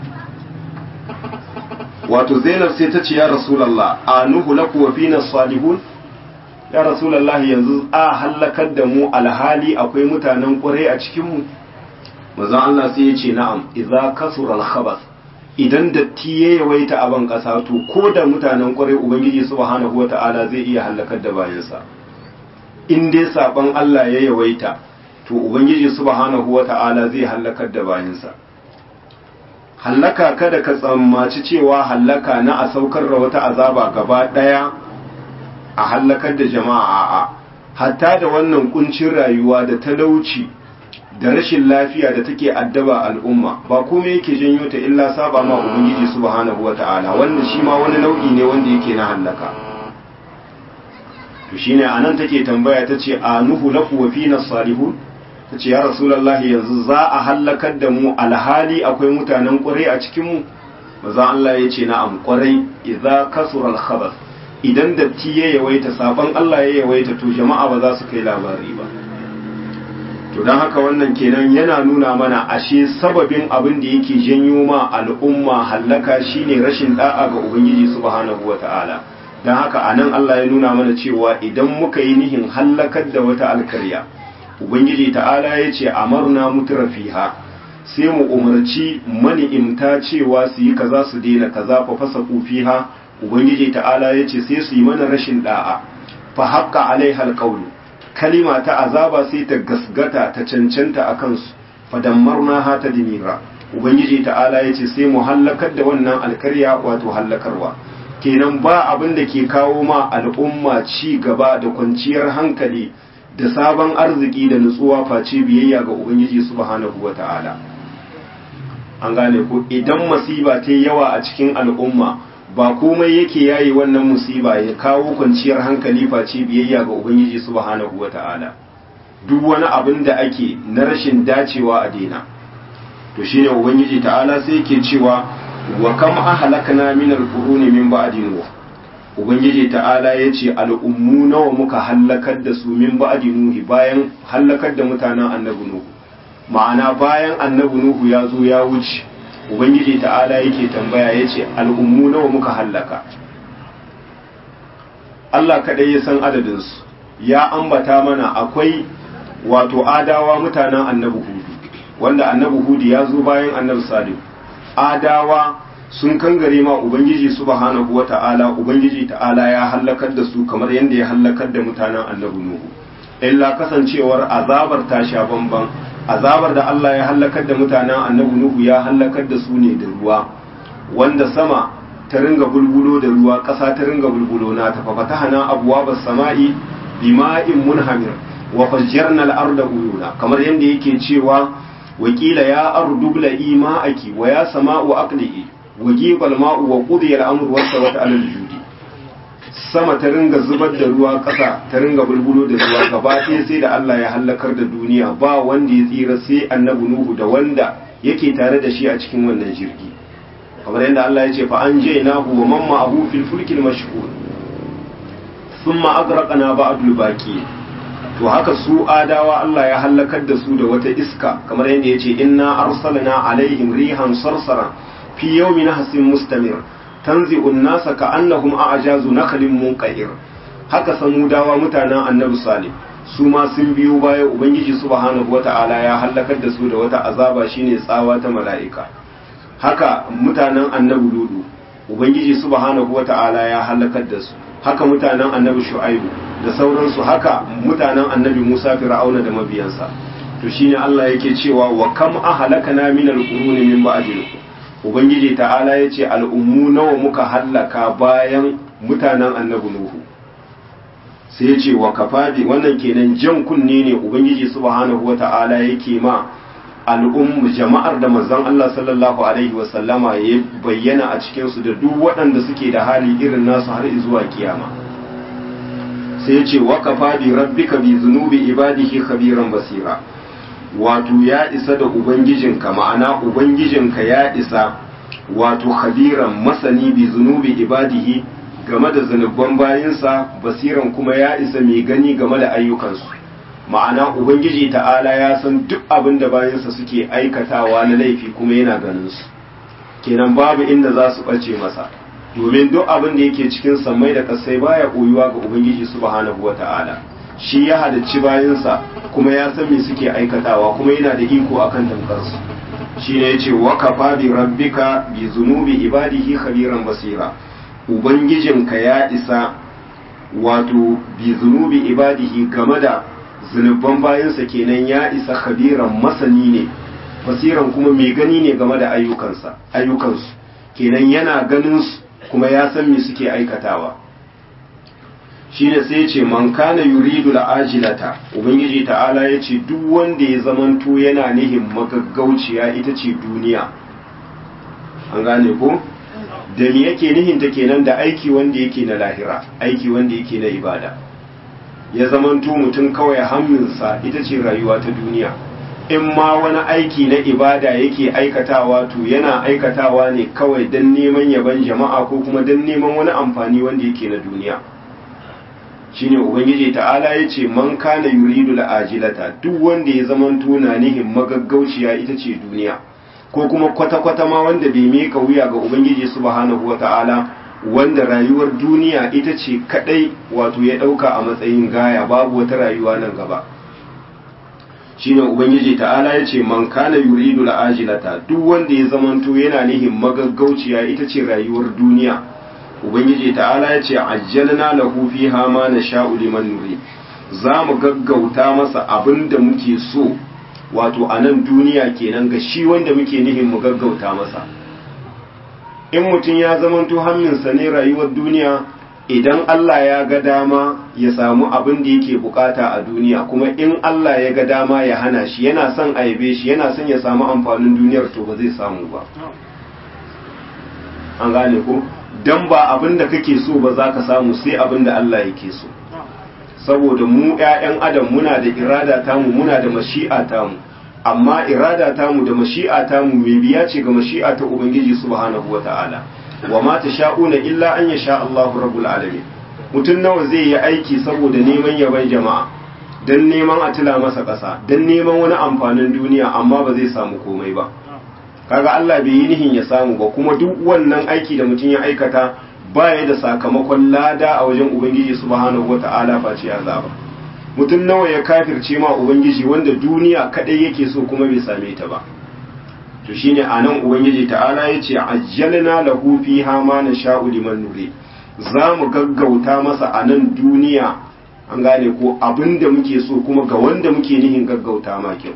[SPEAKER 1] wato Zainab sai ta ce ya Rasulullah anuhu laku wa fina salihun ya rasulallahi yanzu a hallakar da mu alhali akwai mutanen ƙwarai a cikinmu mazan Allah sai ya ce na'am idza kasura al idan datti ya yawaita a ban ƙasa to ko da mutanen ƙwarai ubangiji subhanahu wata'ala zai iya hallakar da bayansa in dai saban Allah ya yawaita to ubangiji subhanahu wata'ala zai hallakar da bayansa hallaka kada ka tsammaci cewa hallaka na a saukar da wata azaba gaba ɗaya a hallakar da jama'a a hatta da wannan kuncin rayuwa da talauci da rashin lafiya da take addaba al'umma ba komai yake janyo ta illa saba ma ubangiji subhanahu wata'ala wanda shi ma wani nau'i ne wanda yake na hallaka to shine anan take tambaya tace anuhu laku wa fina salihun tace ya rasulullahi yanzu za a hallakar da mu alhali akwai mutanen ƙwarai a cikin mu maza Allah ya ce na'am ƙwarai idza kasura al-khabath idan datti ya yawaita sabon Allah ya yawaita to jama'a ba za su kai labari ba to don haka wannan kenan yana nuna mana ashe sababin abin da yake janyo ma al'umma hallaka shine rashin da'a ga ubangiji subhanahu wata'ala don haka anan Allah ya nuna mana cewa idan muka yi nihin hallakar da wata alkarya ubangiji ta'ala ya ce amarna mutura fiha sai mu umarci mani'imta cewa su yi kaza su daina kaza fa fasa fiha ubangiji ta'ala ya ce sai su yi mana rashin da'a fa haƙƙa alaiha alƙawlu kalima ta azaba sai ta gasgata ta cancanta a kansu fa dammarna ha ta dimira ubangiji ta'ala ya ce sai mu hallakar da wannan alkarya wato hallakarwa kenan ba abin da ke kawo ma al'umma ci gaba da kwanciyar hankali da sabon arziki da nutsuwa face biyayya ga ubangiji subhanahu wata'ala an gane ko idan masiba ta yawa a cikin al'umma ba komai yake yayi wannan musiba ya kawo kwanciyar hankali face biyayya ga ubangiji subhanahu wata'ala duk wani abin da ake na rashin dacewa a daina to shine ubangiji ta'ala sai yake cewa wa kam ahlakna min al-quruni min ba'di nuh ubangiji ta'ala yace al'ummu nawa muka hallakar da su min ba'di nuh bayan hallakar da mutanen annabi nuh ma'ana bayan annabi nuh ya zo ya wuce ubangiji ta'ala yake tambaya ya ce al'ummu nawa muka hallaka Allah kaɗai ya san adadinsu ya ambata mana akwai wato adawa mutanen annabi hudu wanda annabi hudu ya zo bayan annabi salim adawa sun kangare ma ubangiji subhanahu wa ta'ala ubangiji ta'ala ya hallakar da su kamar yadda ya hallakar da mutanen annabi nuhu illa kasancewar azabar ta sha bamban azabar da Allah ya hallakar da mutanen annabi Nuhu ya hallakar da su ne da ruwa wanda sama ta ringa bulbulo da ruwa ƙasa ta ringa bulbulo na ta fa fatahana abwabas sama'i bima'in munhamir wa fajjarna al-arda uyuna kamar yadda yake cewa wakila ya ardu bla'i ma'aki wa ya sama'u aqli'i wa jibal ma'u wa qudiya al-amru wa sawat al-judi sama ta ringa zubar da ruwa ƙasa ta ringa bulbulo da ruwa gaba ɗaya sai da Allah ya hallakar da duniya ba wanda ya tsira sai annabi Nuhu da wanda yake tare da shi a cikin wannan jirgi kamar yadda Allah ya ce fa an je nahu wa man ma'ahu fil fulkil mashhur thumma agraqna ba'dul baqi to haka su adawa Allah ya hallakar da su da wata iska kamar yadda ya ce inna arsalna alaihim rihan sarsaran fi yawmin hasin mustamir tanzi'un nasa ka annahum a'jazu nakhlin munqair haka samudawa mutanen annabi salih su ma sun biyo baya ubangiji subhanahu wata'ala ya halakar da su da wata azaba shine tsawa ta mala'ika haka mutanen annabi ludu ubangiji subhanahu wata'ala ya halakar da su haka mutanen annabi shu'aibu da sauransu haka mutanen annabi musa fir'auna da mabiyansa to shine Allah yake cewa wa kam ahlakana min al-quruni min ba'dil ubangiji ta'ala yace al'ummu nawa muka hallaka bayan mutanen annabi nuhu sai ya ce wa kafadi wannan kenan jan kunne ne ubangiji subhanahu wata'ala yake ma al'ummu jama'ar da manzon Allah sallallahu alaihi wa sallama ya bayyana a cikin su da duk waɗanda suke da hali irin nasu har zuwa kiyama sai ya ce wa kafadi rabbika bi zunubi ibadihi khabiran basira wato ya isa da ubangijinka ma'ana ubangijinka ya isa wato khabiran masani bi zunubi ibadihi game da zunuban bayinsa basiran kuma ya isa mai gani game da ayyukansu ma'ana ubangiji ta'ala ya san duk abin da bayinsa suke aikatawa na laifi kuma yana ganin su kenan babu inda za su ɓace masa domin duk abin da yake cikin sammai da kasai baya koyuwa ga ubangiji subhanahu wata'ala shi ya halicci bayinsa kuma ya san me suke aikatawa kuma yana da iko akan tamkarsu shi ne ya ce wa kafa bi rabbika bi zunubi ibadihi khabiran basira ubangijinka ya isa wato bi zunubi ibadihi game da zunuban bayansa kenan ya isa khabiran masani ne basiran kuma mai gani ne game da ayyukansa ayyukansu kenan yana ganin su kuma ya san me suke aikatawa shine sai ya ce man kana yuridu la'ajilata ubangiji ta'ala ya ce duk wanda ya zamanto yana nihin magaggauciya ita ce duniya an gane ko da me yake nihinta kenan da aiki wanda yake na lahira aiki wanda yake na ibada ya zamanto mutum kawai hamminsa ita ce rayuwa ta duniya in ma wani aiki na ibada yake aikatawa to yana aikatawa ne kawai don neman yaban jama'a ko kuma don neman wani amfani wanda yake na duniya shine ubangiji ta'ala ya ce man kana yuridu la'ajilata duk wanda ya zamanto na nihin magaggauciya ita ce duniya ko kuma kwata-kwata ma wanda bai mika wuya ga ubangiji subhanahu wata'ala wanda rayuwar duniya ita ce kadai wato ya dauka a matsayin gaya babu wata rayuwa nan gaba shine ubangiji ta'ala ya ce man kana yuridu la'ajilata duk wanda ya zamanto yana nihin magaggauciya ita ce rayuwar duniya ubangiji ta'ala ya ce ajjalna lahu fiha ma nasha'u liman nuri za mu gaggauta masa abin da muke so wato a nan duniya kenan ga shi wanda muke nihin mu gaggauta masa in mutum ya zamanto hamminsa ne rayuwar duniya idan Allah ya ga dama ya samu abin da yake bukata a duniya kuma in Allah ya ga dama ya hana shi yana son a yabe shi yana son ya samu amfanin duniyar to ba zai samu ba an gane ko dan ba abin da kake so ba za ka samu sai abin da Allah yake so saboda mu 'ya'yan adam muna da irada tamu muna da mashi'a tamu amma irada tamu da mashi'a tamu mai biya ce ga mashi'a ta ubangiji subhanahu wata'ala wa ma tasha'una illa an yasha Allahu rabbul alamin mutum nawa zai yi aiki saboda neman yaban jama'a dan neman a tila masa ƙasa dan neman wani amfanin duniya amma ba zai samu komai ba kaga Allah bai yi nihin ya samu ba kuma duk wannan aiki da mutum ya aikata baya da sakamakon lada a wajen ubangiji subhanahu wata'ala face azaba mutum nawa ya kafirce ma ubangiji wanda duniya kadai yake so kuma bai same ta ba to shine anan ubangiji ta'ala yace ajjalna lahu fiha ma nasha'u liman nuri za mu gaggauta masa a nan duniya an gane ko abinda muke so kuma ga wanda muke nihin gaggauta ma kyau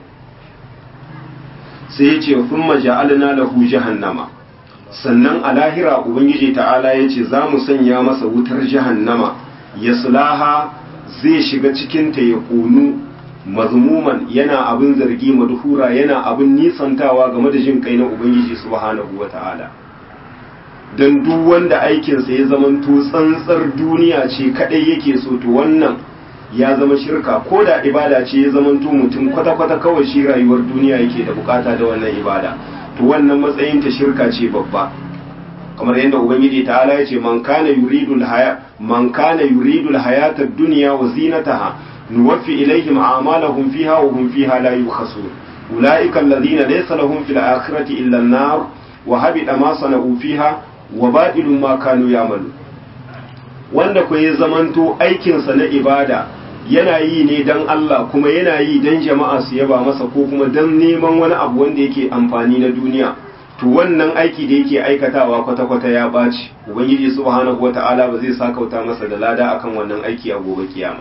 [SPEAKER 1] sai yace thumma ja'alna lahu jahannama sannan a lahira ubangiji ta'ala yace za mu sanya masa wutar jahannama yaslaha zai shiga cikinta ya kunu mazmuman yana abin zargi madhura yana abin nisantawa game da jin kai na ubangiji subhanahu wata'ala dan duk wanda aikinsa ya zamanto tsantsar duniya ce kadai yake so to wannan ya zama shirka ko da ibada ce ya zamanto mutum kwata-kwata kawai shi rayuwar duniya yake da bukata da wannan ibada to wannan matsayin ta shirka ce babba kamar yadda ubangiji ta'ala ya ce man kana yuridul haya man kana yuridul hayata ad-dunya wa zinataha nuwaffi ilayhim a'malahum fiha wa hum fiha la yukhasun ulaika alladhina laysa lahum fil akhirati illa an-nar wa habita ma sana'u fiha wa batilun ma kanu ya'malu wanda ko ya zamanto aikinsa na ibada yana yi ne dan Allah kuma yana yi dan jama'a su yaba masa ko kuma dan neman wani abu wanda yake amfani na duniya to wannan aiki da yake aikatawa kwata-kwata ya ɓaci ubangiji subhanahu wata'ala ba zai sakauta masa da lada akan wannan aiki a gobe kiyama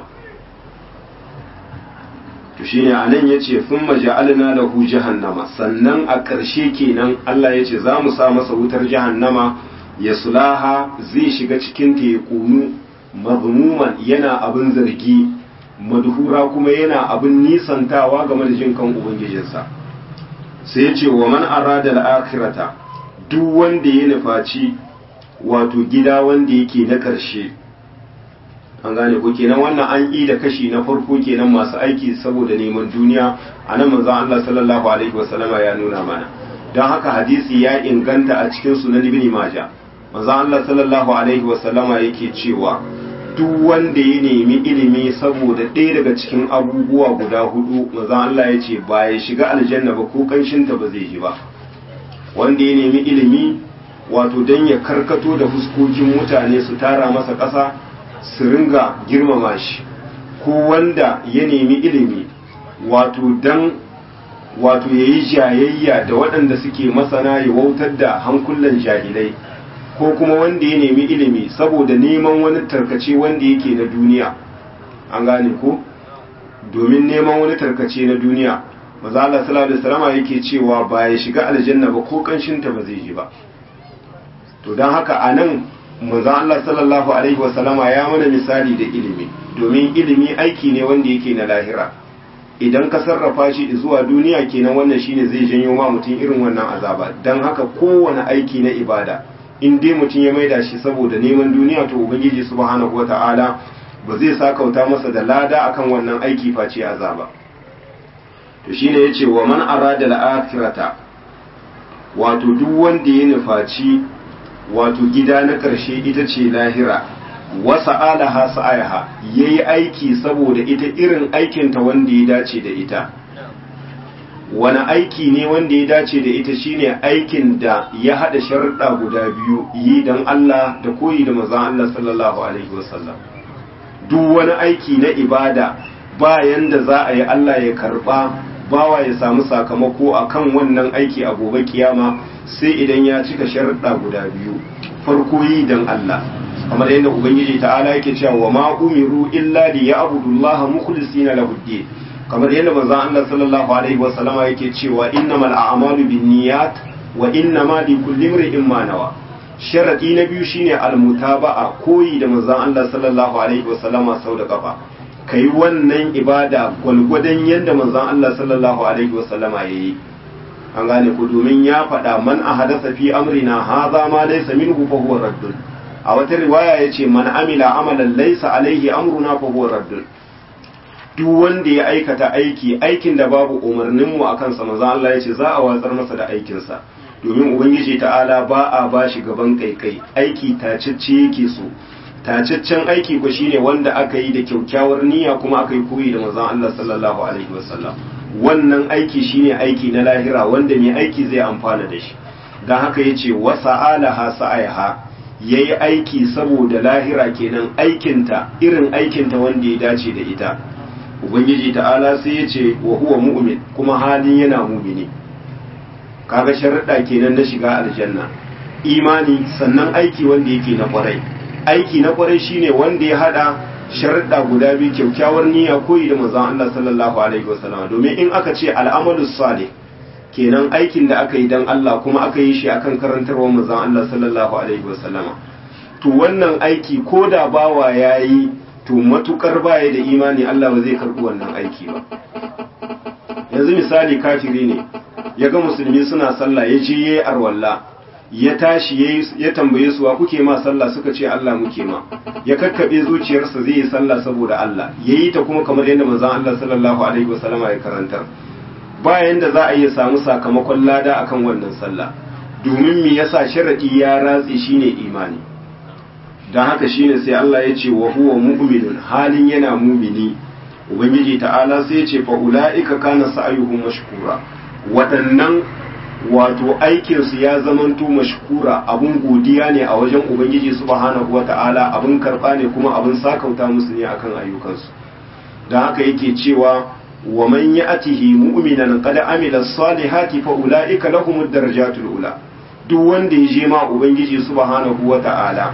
[SPEAKER 1] to shine anan yace thumma ja'alna lahu jahannama sannan a ƙarshe kenan Allah yace za mu sa masa wutar jahannama ya sulaha zai shiga cikin ta ya kunu mazmuman yana abin zargi madhura kuma yana abin nisantawa game da jin kan ubangijinsa sai yace wa man arada al-akhirata duk wanda ya nufaci wato gida wanda yake na ƙarshe an gane ko kenan wannan an yi da kashi na farko kenan masu aiki saboda neman duniya a nan manzon Allah sallallahu alaihi wasallama ya nuna mana don haka hadisi ya inganta a cikin sunan ibn maja manzon Allah sallallahu alaihi wasallama yake cewa duk wanda ya nemi ilimi saboda ɗaya daga cikin abubuwa guda hudu manzon Allah ya ce ba ya shiga aljanna ba ko kanshinta ba zai ji ba wanda ya nemi ilimi wato don ya karkato da fuskokin mutane su tara masa ƙasa su ringa girmama shi ko wanda ya nemi ilimi wato dan wato ya yi jayayya da waɗanda suke masana ya wautar da hankulan jahilai ko kuma wanda ya nemi ilimi saboda neman wani tarkace wanda yake na duniya an gane ko domin neman wani tarkace na duniya maza Allah sallallahu alaihi wasallam yake cewa ba ya shiga aljanna ba ko kanshinta ba zai ji ba to don haka anan manzon Allah sallallahu alaihi wasallama ya mana misali da ilimi domin ilimi aiki ne wanda yake na lahira idan ka sarrafa shi zuwa duniya kenan wannan shine zai janyo ma mutum irin wannan azaba dan haka kowane aiki na ibada in dai mutum ya maida shi saboda neman duniya to ubangiji subhanahu wata'ala ba zai sakauta masa da lada akan wannan aiki face azaba to shine yace wa man arada al-akhirata wato duk wanda ya nufaci wato gida na ƙarshe ita ce lahira wasa alaha sa'ayaha ya yi aiki saboda ita irin aikinta wanda ya dace da ita wani aiki ne wanda ya dace da ita shine aikin da ya haɗa sharuɗa guda biyu yi don Allah da koyi da mazan Allah sallallahu alaihi wasallam duk wani aiki na ibada bayan da za a yi Allah ya karɓa bawa ya samu sakamako akan wannan aiki a gobe kiyama sai idan ya cika sharuɗa guda biyu farko yi don Allah kamar yadda ubangiji ta'ala yake cewa wa ma umiru illa li ya'budullaha mukhlisina lahu ddin kamar yadda manzon Allah sallallahu alaihi wa sallama yake cewa innamal a'malu binniyat wa innama likulli imrin ma nawa sharadi na biyu shine almutaba'a koyi da manzon Allah sallallahu alaihi wa sallama sau da kafa kai wannan ibada gwalgwadon yadda manzon Allah sallallahu alaihi wa sallama yayi an gane ku domin ya faɗa man a hadasa fi amrina haza ma laysa minhu fa huwa raddun a wata riwaya yace man amila amalan laysa alaihi amruna fa huwa raddun duk wanda ya aikata aiki aikin da babu umarnin mu akan sa manzo Allah yace za a watsar masa da aikin sa domin ubangiji ta'ala ba a bashi gaban kaikai aiki tacicce yake so tacaccen aiki ko shine wanda aka yi da kyaukyawar niyya kuma aka yi koyi da manzon Allah sallallahu alaihi wasallam wannan aiki shine aiki na lahira wanda mai aiki zai amfana da shi don haka ya ce wasa alaha sa'aiha ya yi aiki saboda lahira kenan aikinta irin aikinta wanda ya dace da ita ubangiji ta'ala sai ya ce wa huwa mu'min kuma halin yana mumini kaga sharaɗa kenan na shiga aljanna imani sannan aiki wanda yake na kwarai aiki na kwarai shine wanda ya hada sharuɗa guda biyu kyaukyawar niyya koyi da manzon Allah sallallahu alaihi wasallam domin in aka ce al'amalus salih kenan aikin da aka yi dan Allah kuma aka yi shi akan karantarwar manzon Allah sallallahu alaihi wasallama to wannan aiki ko da bawa yayi to matukar baya da imani Allah ba zai karbi wannan aiki ba yanzu misali kafiri ne ya ga musulmi suna sallah ya je yayi arwalla ya tashi ya tambaye su wa kuke ma sallah suka ce Allah muke ma ya kakkabe zuciyarsa zai yi sallah saboda Allah yayi ta kuma kamar yadda manzon Allah sallallahu alaihi wasallama ya karantar bayan da za a iya samu sakamakon lada akan wannan sallah domin me yasa sharadi ya ratse shine imani dan haka shine sai Allah ya ce wa huwa mu'minun halin yana mumini ubangiji ta'ala sai ya ce fa ulaika kana sa'yuhum mashkura waɗannan wato aikinsu ya zamanto mashkura abun godiya ne a wajen ubangiji subhanahu wata'ala abun karba ne kuma abun sakauta musu ne akan ayyukansu da haka yake cewa wa man ya'tihi mu'minan qad amila salihati fa ulaika lahumud darajatul ula duk wanda ya je ma ubangiji subhanahu wata'ala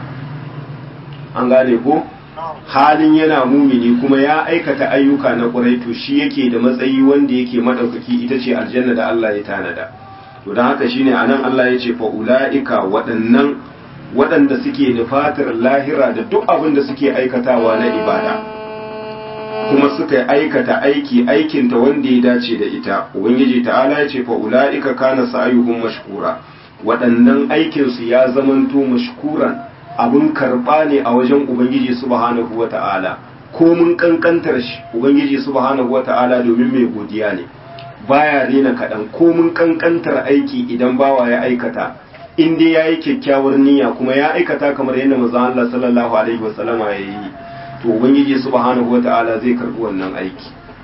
[SPEAKER 1] an gane ko halin yana mumini kuma ya aikata ayyuka na ƙurai to shi yake da matsayi wanda yake madaukaki ita ce aljanna da Allah ya tanada to don haka shine anan Allah ya ce fa ulaika waɗannan waɗanda suke nufatar lahira da duk abin da suke aikatawa na ibada kuma suka aikata aiki aikinta wanda ya dace da ita ubangiji ta'ala ya ce fa ulaika kana sa'yuhum mashkura waɗannan aikinsu ya zamanto mashkuran abin karɓa ne a wajen ubangiji subhanahu wata'ala ko mun kankantar shi ubangiji subhanahu wata'ala domin mai godiya ne baya rena kaɗan ko mun kankantar aiki idan bawa ya aikata in dai ya yi kyakkyawar niyya kuma ya aikata kamar yadda manzon Allah sallallahu alaihi wasallama ya yi to ubangiji subhanahu wata'ala zai karɓi wannan aiki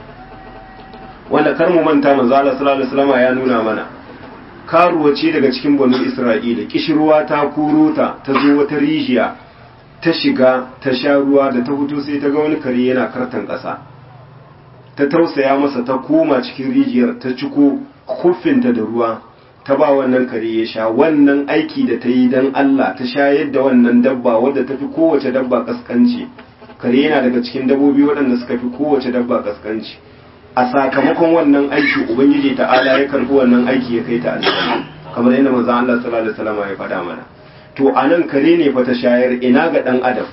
[SPEAKER 1] wanda kar mu manta manzon Allah sallallahu alaihi wasallama ya nuna mana karuwa ce daga cikin banu isra'ila kishirwa ta kuro ta ta zo wata rijiya ta shiga ta sha ruwa da ta fito sai ta ga wani kare yana kartan ƙasa ta tausaya masa ta koma cikin rijiyar ta ciko kuffinta da ruwa ta ba wannan kare ya sha wannan aiki da ta yi don Allah ta shayar da wannan dabba wadda ta fi kowace dabba kaskanci kare yana daga cikin dabbobi waɗanda suka fi kowace dabba kaskanci a sakamakon wannan aiki ubangiji ta'ala ya karbi wannan aiki ya kai ta aljanna kamar yadda manzo Allah sallallahu alaihi wasallam ya faɗa mana to anan kare ne fa ta shayar ina ga dan adam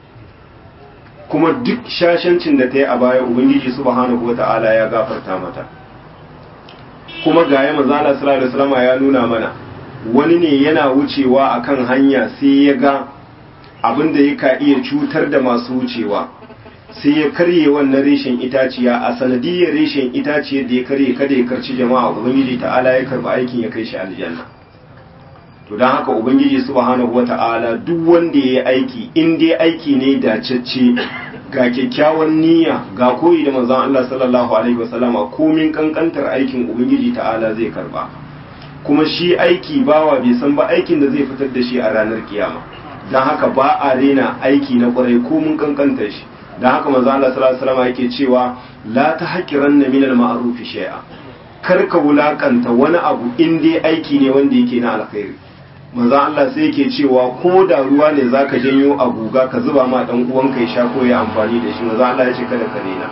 [SPEAKER 1] kuma duk shashancin da ta yi a baya ubangiji subhanahu wata'ala ya gafarta mata kuma ga ya manzo Allah sallallahu alaihi wasallam ya nuna mana wani ne yana wucewa akan hanya sai ya ga abin da yaka iya cutar da masu wucewa sai ya karye wannan reshen itaciya a sanadiyar reshen itaciyar da ya karye kada ya karci jama'a ubangiji ta'ala ya karba aikin ya kai shi aljanna to don haka ubangiji subhanahu wata'ala duk wanda ya yi aiki in dai aiki ne dacacce ga kyakkyawan niyya ga koyi da manzon Allah sallallahu alaihi wasallama komin kankantar aikin ubangiji ta'ala zai karba kuma shi aiki bawa bai san ba aikin da zai fitar da shi a ranar kiyama don haka ba a rena aiki na kwarai komin kankantar shi da haka manzo Allah sallallahu alaihi wasallam yake cewa la tahqiranna min al-ma'ruf shay'a kar ka wulakanta wani abu in dai aiki ne wanda yake na alkhairi manzo Allah sai yake cewa ko da ruwa ne zaka janyo a guga ka zuba ma dan uwanka ya sha ko ya amfani da shi manzo Allah ya ce kada ka rena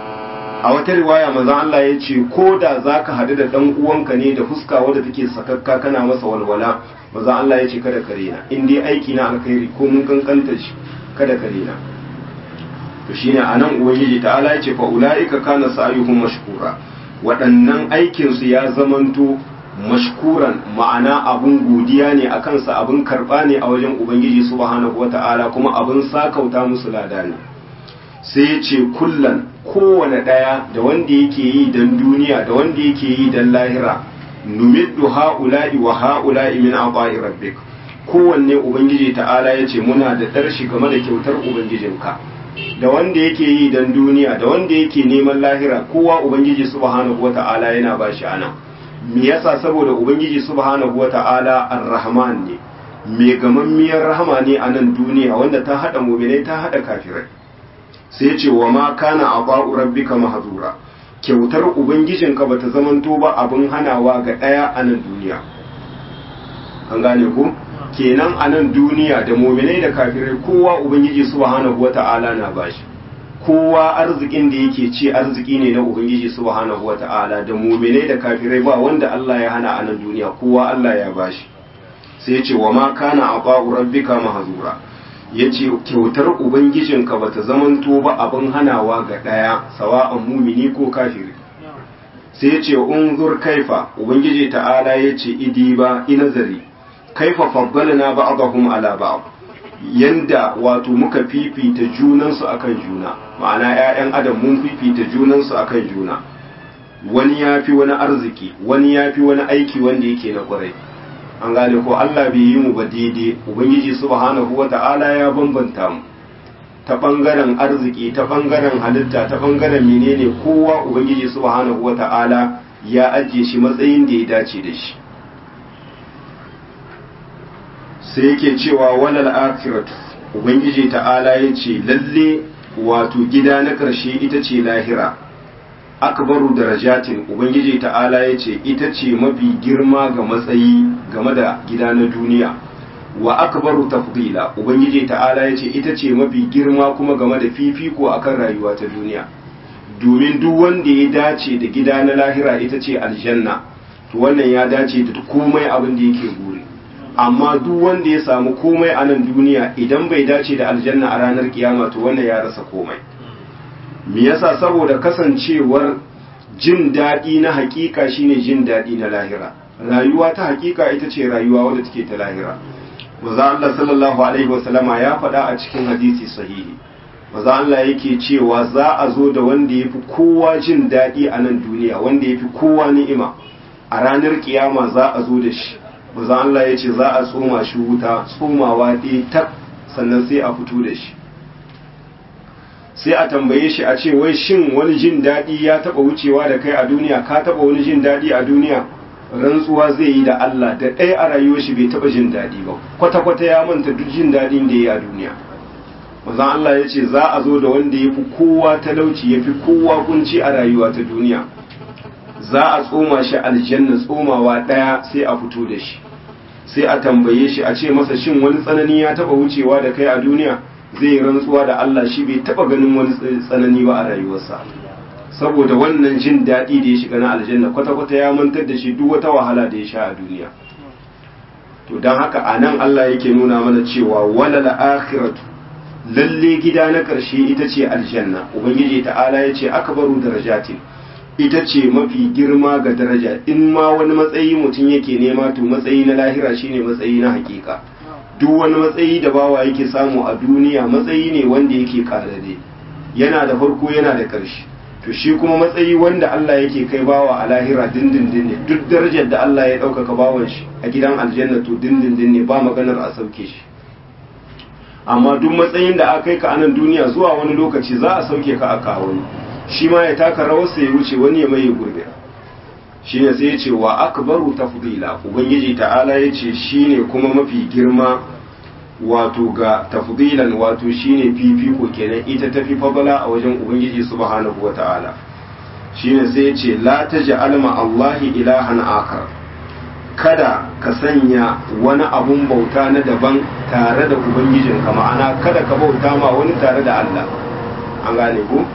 [SPEAKER 1] a wata riwaya manzo Allah ya ce ko da zaka hadu da dan uwanka ne da fuska wadda take sakakka kana masa walwala manzo Allah ya ce kada ka rena in dai aiki na alkhairi ko mun kankanta shi kada ka rena to shine anan ubangiji ta'ala ya ce fa ulaika kana sa'yuhum mashkura waɗannan aikin su ya zamanto mashkuran ma'ana abun godiya ne akan sa abun karba ne a wajen ubangiji subhanahu wata'ala kuma abun sakauta musu lada ne sai ya ce kullan kowane ɗaya da wanda yake yi dan duniya da wanda yake yi dan lahira numiddu ha'ula'i wa ha'ula'i min aqa'i rabbik kowanne ubangiji ta'ala ya ce muna da darshi game da kyautar ubangijinka da wanda yake yi dan duniya da wanda yake neman lahira kowa ubangiji subhanahu wata'ala yana ba shi ana me yasa saboda ubangiji subhanahu wata'ala ar-rahman ne mai gamammiyar rahama ne a nan duniya wanda ta hada mu'minai ta hada kafirai sai ya ce wa ma kana aba'u rabbika mahzura kyautar ubangijinka bata zamanto ba abin hanawa ga daya a nan duniya an gane ku kenan a nan duniya da muminai da kafirai kowa ubangiji subhanahu wata'ala na bashi kowa arzikin da yake ci arziki ne na ubangiji subhanahu wata'ala da muminai da kafirai ba wanda Allah ya hana a nan duniya kowa Allah ya bashi sai ya ce wa ma kana aba'u rabbika mahzura yace kyautar ubangijinka bata zamanto ba abin hanawa ga daya sawa'an mumini ko kafiri sai ya ce unzur kaifa ubangiji ta'ala yace idi ba inazari kaifa faddalna ba'dahum ala ba'd yanda wato muka fifita junansu akan juna ma'ana ƴaƴan adam mun fifita junansu akan juna wani yafi wani arziki wani yafi wani aiki wanda yake na kwarai an gane ko Allah bai yi mu ba daidai ubangiji subhanahu wata'ala ya bambanta mu ta bangaren arziki ta bangaren halitta ta bangaren menene kowa ubangiji subhanahu wata'ala ya ajiye shi matsayin da ya dace da shi sai yake cewa walal akhiratu ubangiji ta'ala yace lalle wato gida na ƙarshe ita ce lahira akbaru darajatin ubangiji ta'ala yace ita ce mafi girma ga matsayi game da gida na duniya wa akbaru tafdila ubangiji ta'ala yace ita ce mafi girma kuma game da fifiko akan rayuwa ta duniya domin duk wanda ya dace da gida na lahira ita ce aljanna to wannan ya dace da komai abin da yake buri amma duk wanda ya samu komai a nan duniya idan bai dace da aljanna a ranar kiyama to wannan ya rasa komai me yasa saboda kasancewar jin daɗi na hakika shine jin daɗi na lahira rayuwa ta hakika ita ce rayuwa wadda take ta lahira maza Allah sallallahu alaihi wasallama ya faɗa a cikin hadisi sahihi maza Allah yake cewa za a zo da wanda ya fi kowa jin daɗi a nan duniya wanda ya fi kowa ni'ima a ranar kiyama za a zo da shi maza Allah ya ce za a tsoma shi wuta tsomawa ɗaya tak sannan sai a fito da shi sai a tambaye shi a ce wai shin wani jin daɗi ya taɓa wucewa da kai a duniya ka taɓa wani jin daɗi a duniya rantsuwa zai yi da Allah da ɗaya a rayuwar shi bai taɓa jin daɗi ba kwata-kwata ya manta duk jin daɗin da ya yi a duniya mazan Allah ya ce za a zo da wanda ya fi kowa talauci ya fi kowa kunci a rayuwa ta duniya za a tsoma shi aljanna tsomawa ɗaya sai a fito da shi sai a tambaye shi a ce masa shin wani tsanani ya taɓa wucewa da kai a duniya zai rantsuwa da Allah shi bai taɓa ganin wani tsanani ba a rayuwarsa saboda wannan jin daɗi da ya shiga na aljanna kwata-kwata ya mantar da shi duk wata wahala da ya sha a duniya to don haka a nan Allah yake nuna mana cewa wala akhiratu lalle gida na ƙarshe ita ce aljanna ubangiji ta'ala ya ce akbaru darajatin ita ce mafi girma ga daraja in ma wani matsayi mutum yake nema to matsayi na lahira shine matsayi na hakika duk wani matsayi da bawa yake samu a duniya matsayi ne wanda yake karare yana da farko yana da ƙarshe to shi kuma matsayi wanda Allah yake kai bawa a lahira dindindin ne duk darajar da Allah ya ɗaukaka bawan shi a gidan aljanna to dindindin ne ba maganar a sauke shi amma duk matsayin da aka kai ka anan duniya zuwa wani lokaci za a sauke ka a kawo shi ma ya taka rawarsa ya wuce wani ya maye gurbe shi ne sai ya ce wa akbaru tafdila ubangiji ta'ala ya ce shi ne kuma mafi girma wato ga tafdilan wato shine fifiko kenan ita tafi fadala a wajen ubangiji subhanahu wata'ala shine sai ya ce la taj'al ma Allahi ilahan akar kada ka sanya wani abun bauta na daban tare da ubangijinka ma'ana kada ka bauta ma wani tare da Allah an gane ko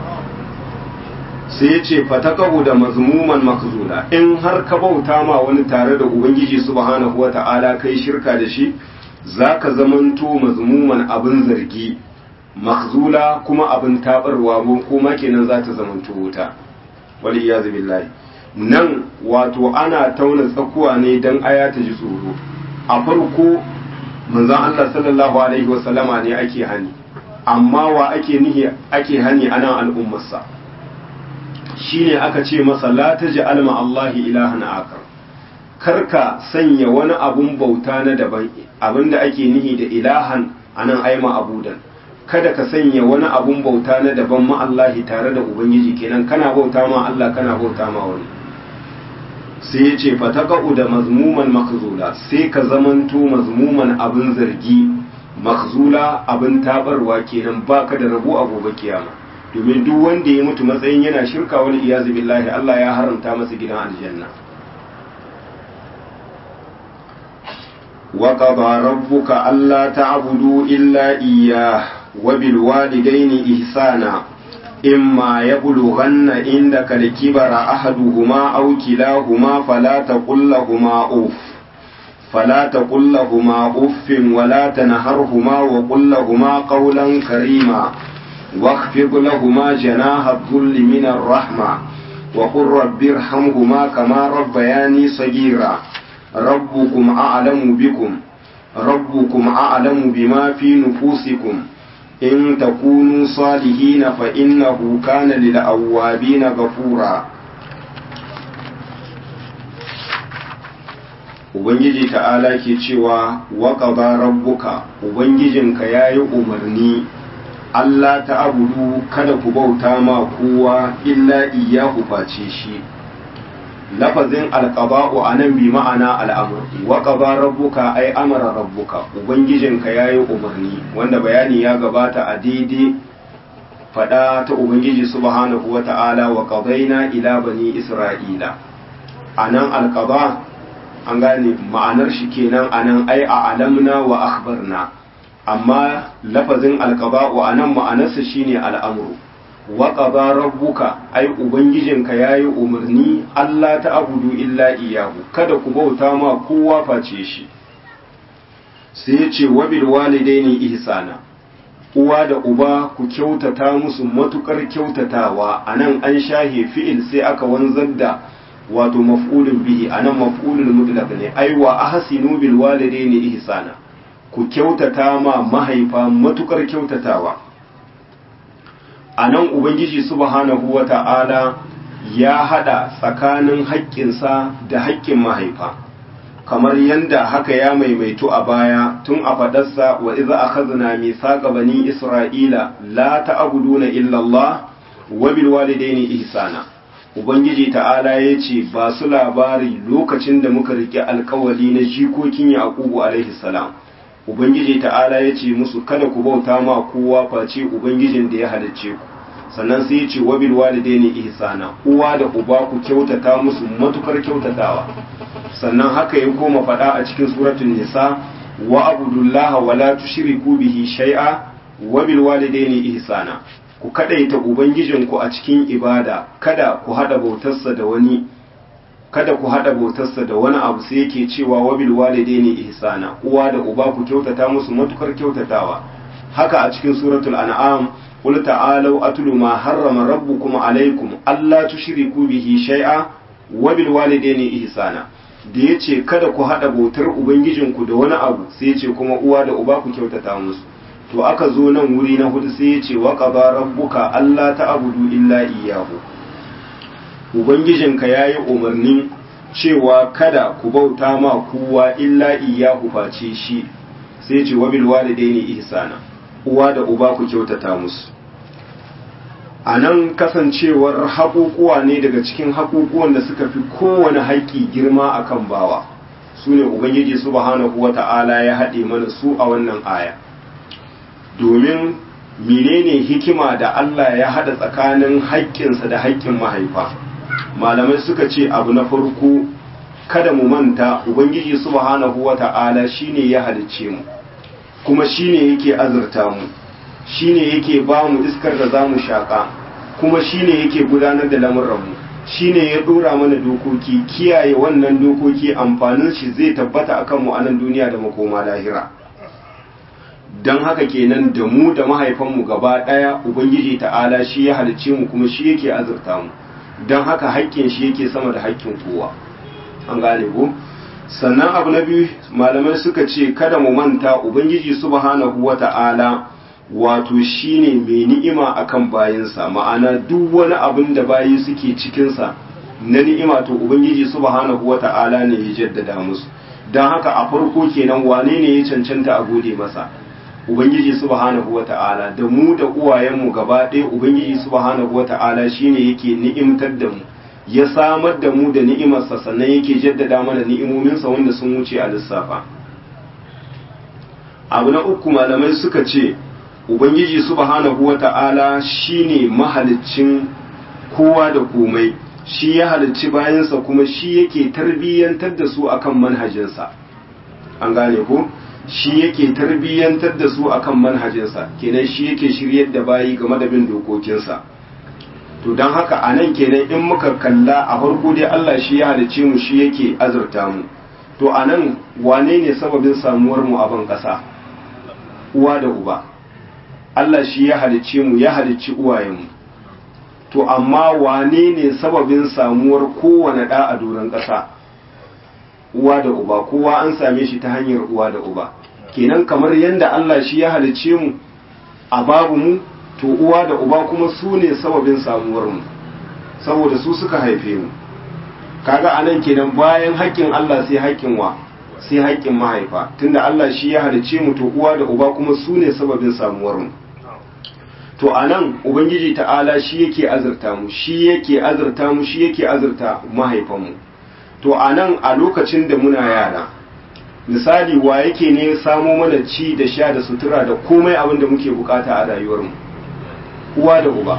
[SPEAKER 1] sai ya ce fatakahu da mazmuman makzula in har ka bauta ma wani tare da ubangiji subhanahu wata'ala kai shirka da shi zaka zamanto mazmuman abin zargi makzula kuma abin tabarwa kuma kenan za ta zamanto wuta wali iyazu billahi nan wato ana tauna tsakuwa ne dan aya ta ji tsoro a farko manzon Allah sallallahu alaihi wasallama ne ake hani amma wa ake nihi ake hani anan al'ummarsa shine aka ce masa la taj'al ma Allahi ilahan akar karka sanya wani abun bauta na daban abinda ake nihi da ilahan anan aima abudan kada ka sanya wani abun bauta na daban ma Allahi tare da ubangiji kenan kana bauta ma Allah kana bauta ma wani sai ya ce fataqa'u da mazmuman makzula sai ka zamanto mazmuman abin zargi makzula abin tabarwa kenan baka da rabo a gobe kiyama domin duk wanda ya mutu matsayin yana shirka wani iyazu billahi Allah ya haramta masa gidan aljanna wa qada rabbuka alla ta'budu illa iyyah wa bil walidayni ihsana imma yablughanna indaka al-kibara ahaduhuma aw kilahuma fala taqul lahumu uff فلا تقل لهما أف ولا تنهرهما وقل لهما قولا كريما واخفض لهما جناح الذل من الرحمة وقل رب ارحمهما كما ربياني صغيرا ربكم أعلم بكم ربكم أعلم بما في نفوسكم إن تكونوا صالحين فإنه كان للأوابين غفورا Ubangiji ta'ala ke cewa waƙaba rabbuka Ubangijinka ya yi umarni Allah ta abudu kada ku bauta ma kowa illa iyahu face shi lafazin alqaba'u anan bi ma'ana al'amr wa qaba rabbuka ay amara rabbuka ubangijinka yayi umarni wanda bayani ya gabata a daidai fada ta ubangiji subhanahu wata'ala wa qadaina ila bani isra'ila anan alqaba an gane ma'anar shi kenan anan ai a alamna wa akhbarna amma lafazin alqaba'u anan ma'anarsa shine al'amru wa qada rabbuka ai ubangijinka yayi umarni Allah ta abudu illa iyahu kada ku bauta ma kowa face shi sai ya ce wa bil walidaini ihsana uwa da uba ku kyautata musu matukar kyautatawa anan an shahe fi'il sai aka wanzar da wato maf'ulun bihi anan maf'ulul mutlaq ne ai wa ahsinu bil walidaini ihsana ku kyautata ma mahaifa matukar kyautatawa anan ubangiji subhanahu wata'ala ya hada tsakanin haƙƙinsa da haƙƙin mahaifa kamar yanda haka ya maimaitu a baya tun a fadarsa wa iza akhadna mithaqa bani isra'ila la ta'buduna illa Allah wa bil walidaini ihsana ubangiji ta'ala yace ba su labari lokacin da muka rike alkawali na jikokin yaqubu alaihi salam ubangiji ta'ala yace musu kada ku bauta ma kowa face ubangijin da ya halicce ku sannan sai yace wa bil walidaini ihsana uwa da uba ku kyautata musu matukar kyautatawa sannan haka ya koma faɗa a cikin suratul nisa wa abudullaha wa la tushriku bihi shay'a wa bil walidaini ihsana ku kadaita ubangijinku a cikin ibada kada ku hada bautarsa da wani kada ku hada bautarsa da wani abu sai yake cewa wa bil walidaini ihsana uwa da uba ku kyautata musu matukar kyautatawa haka a cikin suratul an'am qul ta'alu atlu ma harrama rabbukum alaykum alla tushriku bihi shay'a wa bil walidaini ihsana da ya ce kada ku haɗa bautar ubangijinku da wani abu sai ya ce kuma uwa da uba ku kyautata musu to aka zo nan wuri na hudu sai ya ce wa qaba rabbuka alla ta'budu illa iyyahu ubangijinka yayi umarnin cewa kada ku bauta ma kowa illa iyyahu face shi sai ya ce wa bil walidaini ihsana uwa da uba ku kyautata musu a nan kasancewar haƙuƙuwa ne daga cikin haƙuƙuwan da suka fi kowane haƙƙi girma a kan bawa su ne ubangiji subhanahu wa ta'ala ya haɗe mana su a wannan aya domin menene hikima da Allah ya haɗa tsakanin haƙƙinsa da haƙƙin mahaifa malamai suka ce abu na farko kada mu manta ubangiji subhanahu wa ta'ala shine ya halicce mu kuma shine yake azurta mu shine yake ba mu iskar da za mu shaƙa kuma shine yake gudanar da lamuranmu shine ya ɗora mana dokoki kiyaye wannan dokoki amfanin shi zai tabbata akan mu a nan duniya da makoma lahira don haka kenan da mu da mahaifanmu gaba ɗaya ubangiji ta'ala shi ya halicce mu kuma shi yake azurta mu don haka haƙƙin shi yake sama da haƙƙin kowa an gane ko sannan abu na biyu malamai suka ce kada mu manta ubangiji subhanahu wata'ala wato shine mai ni'ima akan bayinsa ma'ana duk wani abin da bayi suke cikinsa na ni'ima to ubangiji subhanahu wata'ala ne ya jaddada musu don haka a farko kenan wane ne ya cancanta a gode masa ubangiji subhanahu wata'ala da mu da uwayenmu gaba ɗaya ubangiji subhanahu wata'ala shine yake ni'imtar da mu ya samar da mu da ni'imarsa sannan yake jaddada mana ni'imominsa wanda sun wuce a lissafa abu na uku malamai suka ce ubangiji subhanahu wata'ala shine mahaliccin kowa da komai shi ya halicci bayansa kuma shi yake tarbiyyantar da su akan manhajinsa an gane ko shi yake tarbiyyantar da su akan manhajinsa kenan shi yake shiryar da bayi game da bin dokokinsa to don haka a nan kenan in muka kalla a farko dai Allah shi ya halicce mu shi yake azurta mu to a nan wane ne sababin samuwar mu a ban ƙasa uwa da uba Allah shi ya halicce mu ya halicci uwayenmu to amma wane ne sababin samuwar kowane ɗa a doron ƙasa uwa da uba kowa an same shi ta hanyar uwa da uba kenan kamar yadda Allah shi ya halicce mu a babu mu to uwa da uba kuma su ne sababin samuwar mu saboda su suka haife mu kaga anan kenan bayan haƙƙin Allah sai haƙƙin wa sai haƙƙin mahaifa tunda Allah shi ya halicce mu to uwa da uba kuma su ne sababin samuwar mu to anan ubangiji ta'ala shi yake azurta mu shi yake azurta mu shi yake azurta mahaifanmu to a nan a lokacin da muna yara misali wa yake ne samo mana ci da sha da sutura da komai abin da muke bukata a rayuwarmu uwa da uba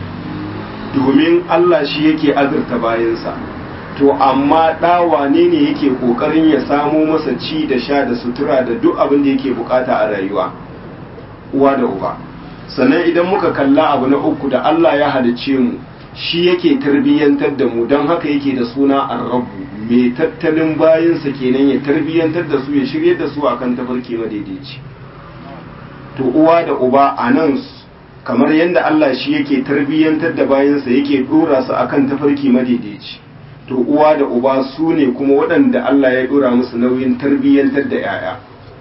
[SPEAKER 1] domin Allah shi yake azurta bayansa to amma ɗa wane ne yake ƙoƙarin ya samo masa ci da sha da sutura da duk abin da yake bukata a rayuwa uwa da uba sannan idan muka kalla abu na uku da Allah ya halicce mu shi yake tarbiyyantar da mu don haka yake da suna arrabu mai tattalin bayansa kenan ya tarbiyyantar da su ya shirye da su akan tafarki madaidaici to uwa da uba a nan kamar yadda Allah shi yake tarbiyyantar da bayansa yake dora su akan tafarki madaidaici to uwa da uba su ne kuma waɗanda Allah ya dora musu nauyin tarbiyyantar da 'ya'ya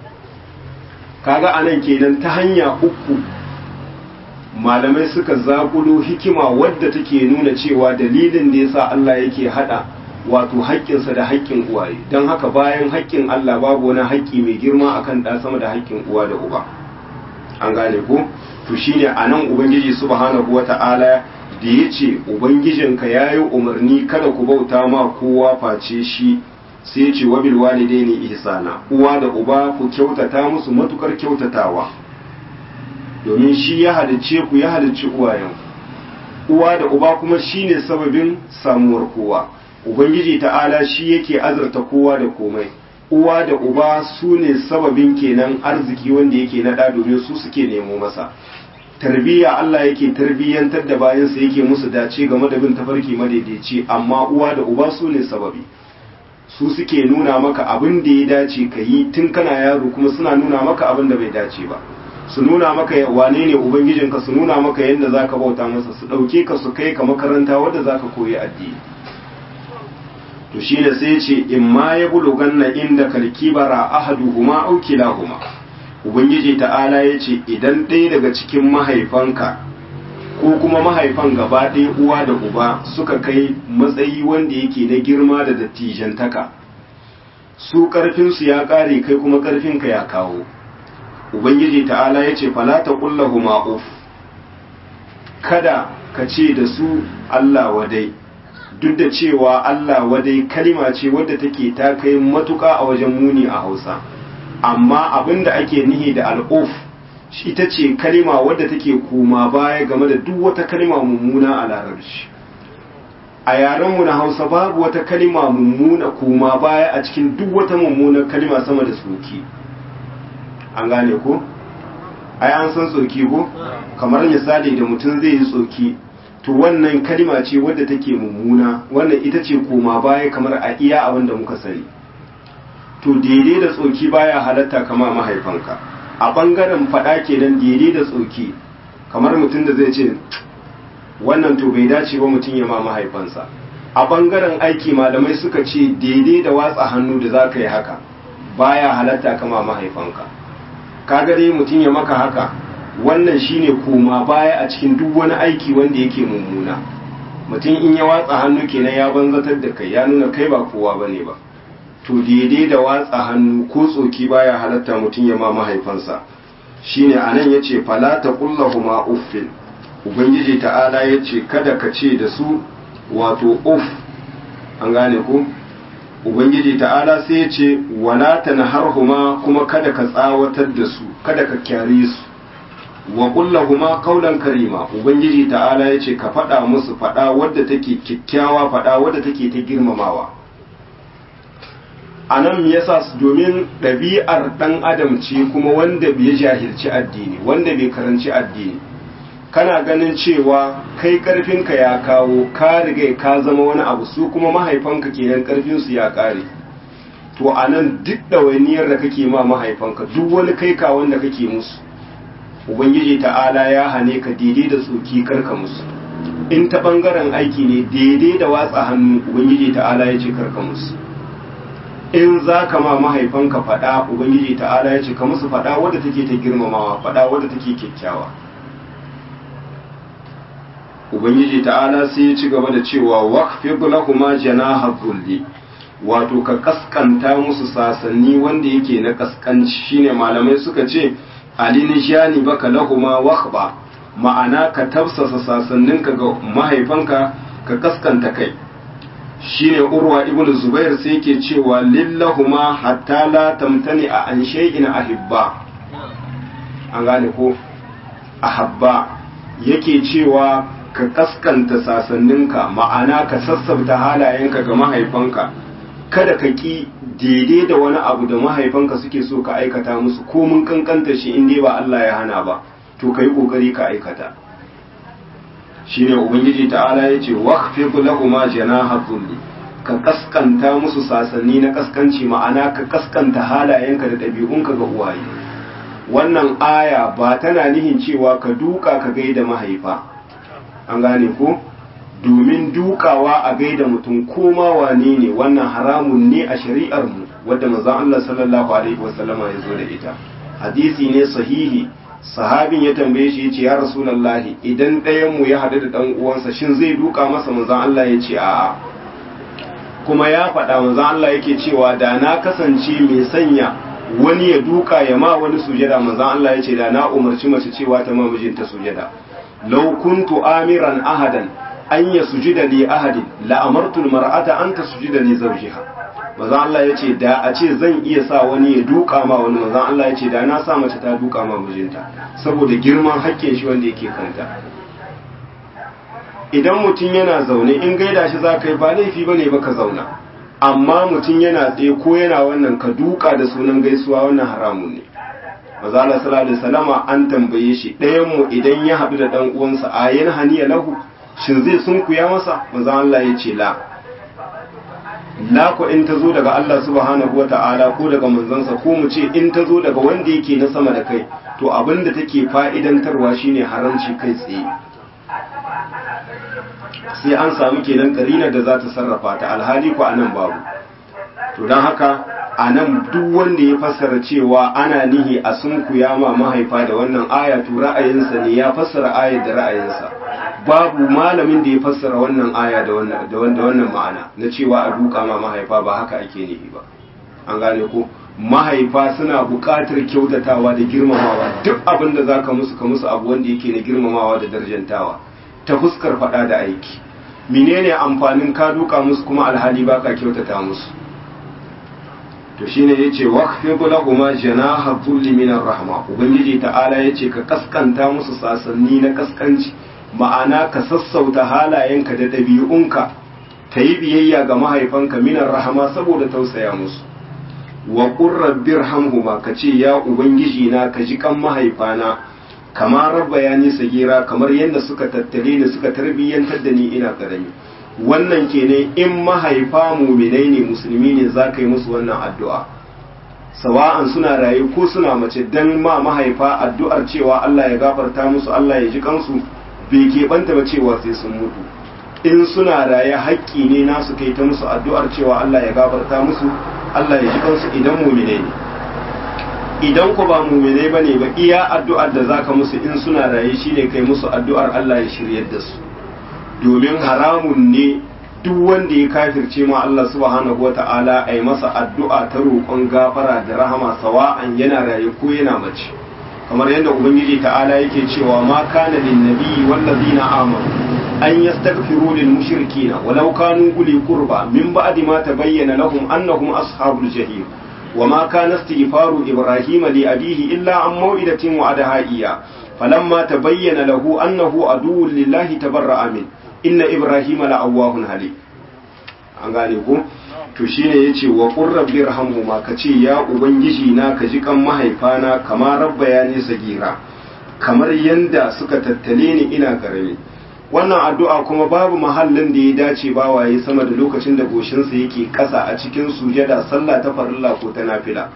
[SPEAKER 1] kaga anan kenan ta hanya uku malamai suka zakulo hikima wadda take nuna cewa dalilin da yasa Allah yake hada wato haƙƙinsa da haƙƙin uwaye don haka bayan haƙƙin Allah babu wani haƙƙi mai girma akan ɗa sama da haƙƙin uwa da uba an gane ko to shine anan ubangiji subhanahu wata'ala da yace ubangijinka yayi umarni kada ku bauta ma kowa face shi sai ya ce wabil walidaini ihsana uwa da uba ku kyautata musu matukar kyautatawa domin shi ya halicce ku ya halicci uwayen uwa da uba kuma shine sababin samuwar kowa ubangiji ta'ala shi yake azurta kowa da komai uwa da uba su ne sababin kenan arziki wanda yake naɗa domin su suke nemo masa tarbiyya Allah yake tarbiyyantar da bayansa yake musu dace game da bin tafarki madaidaici amma uwa da uba su ne sababi su suke nuna maka abin da ya dace ka yi tun kana yaro kuma suna nuna maka abin da bai dace ba su nuna maka wane ne ubangijinka su nuna maka yadda za ka bauta masa su ɗauke ka su kai ka makaranta wadda za ka koyi addini to shi da sai ce in ma ya bulugan na inda kalkibara ahaduhuma au kilahuma ubangiji ta'ala ya ce idan ɗaya daga cikin mahaifanka ko kuma mahaifan gaba ɗaya uwa da uba suka kai matsayi wanda yake na girma da dattijantaka su ƙarfinsu ya ƙare kai kuma ƙarfinka ya kawo ubangiji ta'ala ya ce falata ƙullahu ma'uf kada ka ce da su allah wadai duk da cewa allah wadai kalima ce wadda take ta kai matuƙa a wajen muni a hausa amma abin da ake nihi da al'uf ita ce kalima wadda take koma baya game da duk wata kalima mummuna a larabci a yarenmu na hausa babu wata kalima mummuna koma baya a cikin duk wata mummunar kalima sama da soki an gane ko ai an san tsoki ko kamar misali da mutum zai yi tsoki to wannan kalima ce wadda take mummuna wannan ita ce koma baya kamar a iya abin da muka sani to daidai da tsoki baya halatta kama mahaifanka a bangaren faɗa kenan daidai da tsoki kamar mutum da zai ce wannan to bai dace ba mutum ya ma mahaifansa a bangaren aiki malamai suka ce daidai da watsa hannu da za ka yi haka baya halatta kama mahaifanka ka gare mutum ya maka haka wannan shine koma baya a cikin duk wani aiki wanda yake mummuna mutum in ya watsa hannu kenan ya banzatar da kai ya nuna kai ba kowa bane ba to daidai da watsa hannu ko tsoki baya halatta mutum ya ma mahaifansa shine anan yace fala taqullahuma uffin ubangiji ta'ala yace kada ka ce da su wato uff an gane ko ubangiji ta'ala sai yace wala tanharhuma kuma kada ka tsawatar da su kada ka kyare su wa kullahuma qawlan karima ubangiji ta'ala yace ka faɗa musu faɗa wadda take kikkiawa faɗa wadda take ta girmamawa a nan yasa domin ɗabi'ar ɗan adam ce kuma wanda bai jahilci addini wanda bai karanci addini kana ganin cewa kai ƙarfinka ya kawo ka riga ka zama wani abu su kuma mahaifanka kenan ƙarfinsu ya ƙare to a nan duk ɗawainiyar da kake ma mahaifanka duk wani kai ka wanda kake musu ubangiji ta'ala ya hane ka daidai da tsoki karka musu in ta ɓangaren aiki ne daidai da watsa hannu ubangiji ta'ala ya ce karka musu in za ka ma mahaifanka faɗa ubangiji ta'ala ya ce ka musu faɗa wadda take ta girmamawa faɗa wadda take kyakkyawa ubangiji ta'ala sai ya ci gaba da cewa waqfid lahuma janaha dhulli wato ka kaskanta musu sasanni wanda yake na kaskanci shine malamai suka ce alinishani baka lahuma wakhba ma'ana ka tafsasa sasanninka ga mahaifanka ka kaskanta kai shine urwa ibnu zubair sai yake cewa lillahuma hatta la tamtani a an shay'in ahibba an gane ko ahabba yake cewa ka kaskanta sasanninka ma'ana ka sassabta halayenka ga mahaifanka kada ka ki daidai da wani abu da mahaifanka suke so ka aikata musu ko mun kankanta shi in dai ba Allah ya hana ba to kai kokari ka aikata shine ubangiji ta'ala yace waqfid lahumma janaha dhulli ka kaskanta musu sasanni na kaskanci ma'ana ka kaskanta halayenka da ɗabi'unka ga uwaye wannan aya ba tana nihin cewa ka duka ka gaida mahaifa an gane ko domin dukawa a gaida mutum koma wane ne wannan haramun ne a shari'ar mu wadda manzon Allah sallallahu alaihi wasallama ya zo da ita hadisi ne sahihi sahabin ya tambaye shi yace ya rasulullahi idan ɗayan mu ya hadu da dan uwansa shin zai duka masa manzon Allah ya ce a'a kuma ya faɗa manzon Allah yake cewa da na kasance mai sanya wani ya duka ya ma wani sujada manzon Allah ya ce da na umarci mace cewa ta ma mijinta sujada law kuntu amiran ahadan an ya sujida li ahadin la amartu almar'ata an tasjuda li zawjiha manzon Allah ya ce da a ce zan iya sa wani ya duka ma wani manzon Allah ya ce da na sa mace ta duka ma mijinta saboda girman haƙƙin shi wanda yake kanta idan mutum yana zaune in gaida shi za ka yi ba laifi ba ne ba ka zauna amma mutum yana tsaye ko yana wannan ka duka da sunan gaisuwa wannan haramun ne mazala sallallahu alaihi salama an tambaye shi ɗayan mu idan ya haɗu da ɗan uwansa a yan haniya lahu shin zai sunkuya masa manzo Allah ya ce la la ko in ta zo daga Allah subhanahu wa ta'ala ko daga manzansa ko mu ce in ta zo daga wanda yake na sama da kai to abinda take fa'idantarwa shine haramci kai tsaye sai an samu kenan karinar da za ta sarrafa ta alhali ko anan babu to don haka anan duk wanda ya fassara cewa ana nihi a sunkuya ma mahaifa da wannan aya to ra'ayinsa ne ya fassara ayar da ra'ayinsa babu malamin da ya fassara wannan aya da wannan da wannan ma'ana na cewa a duka ma mahaifa ba haka ake nihi ba an gane ko mahaifa suna buƙatar kyautatawa da girmamawa duk abin da zaka musu ka musu abu wanda yake na girmamawa da darjantawa ta fuskar faɗa da aiki menene amfanin ka duka musu kuma alhali baka kyautata musu to shine yace waqfid lahuma janaha dhulli min rahma ubangiji ta'ala yace ka kaskanta musu sasanni na kaskanci ma'ana ka sassauta halayenka da ɗabi'unka ka yi biyayya ga mahaifanka minar rahama saboda tausaya musu wa ƙurrabbir hamhuma ka ce ya ubangiji na ka ji kan mahaifana kamar rabba ya nisa gira kamar yadda suka tattale ni suka tarbiyyantar da ni ina karami wannan kenan in mahaifa muminai ne musulmi ne za ka yi musu wannan addu'a sawa'an suna rayu ko suna mace dan ma mahaifa addu'ar cewa Allah ya gafarta musu Allah ya ji kansu bai keɓanta ba cewa sai sun mutu in suna raye haƙƙi ne nasu kai ta musu addu'ar cewa Allah ya gafarta musu Allah ya ji kansu idan mumine ne idan ku ba mumine ba ne ba iya addu'ar da zaka musu in suna raye shine kai musu addu'ar Allah ya shiryar da su domin haramun ne duk wanda ya kafirce ma Allah subhanahu wata'ala a yi masa addu'a ta roƙon gafara da rahama sawa'an yana raye ko yana mace kamar yadda ubangiji ta'ala yake cewa ma kana lin nabiyyi wallazina amanu an yastaghfiru lil mushrikeena walau kanu uli qurba min ba'di ma tabayyana lahum annahum ashabul jahim وما كان استغفار إبراهيم لأبيه إلا عن موئدة وعدها إياه فلما تبين له أنه عدو لله تبرأ منه إن إبراهيم لأواه حليم an gane ko to shine yace wa qur rabbi rahamhuma kace ya ubangiji na ka ji kan mahaifana kamar rabba ya ne sagira kamar yanda suka tattale ni ina karami wannan addu'a kuma babu mahallin da ya dace ba waye sama da lokacin da goshinsa yake kasa a cikin sujada sallah ta farilla ko ta nafila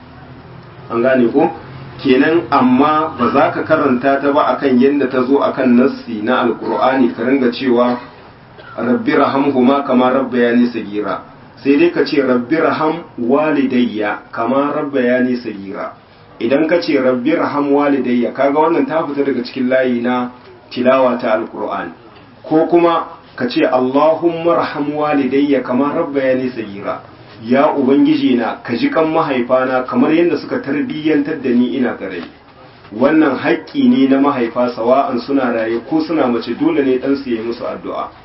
[SPEAKER 1] an gane ko kenan amma ba za ka karanta ta ba akan yadda ta zo akan nassi na alkur'ani ka ringa cewa rabbi rahamhuma kama rabbayani sagira sai dai ka ce rabbi raham walidayya kama rabbayani sagira idan ka ce rabbi raham walidayya kaga wannan ta fita daga cikin layi na tilawa ta alkur'ani ko kuma ka ce allahumma raham walidayya kama rabbayani sagira ya ubangiji na ka ji kan mahaifana kamar yadda suka tarbiyyantar da ni ina gare wannan haƙƙi ne na mahaifa sawa'an suna raye ko suna mace dole ne dan su yi musu addu'a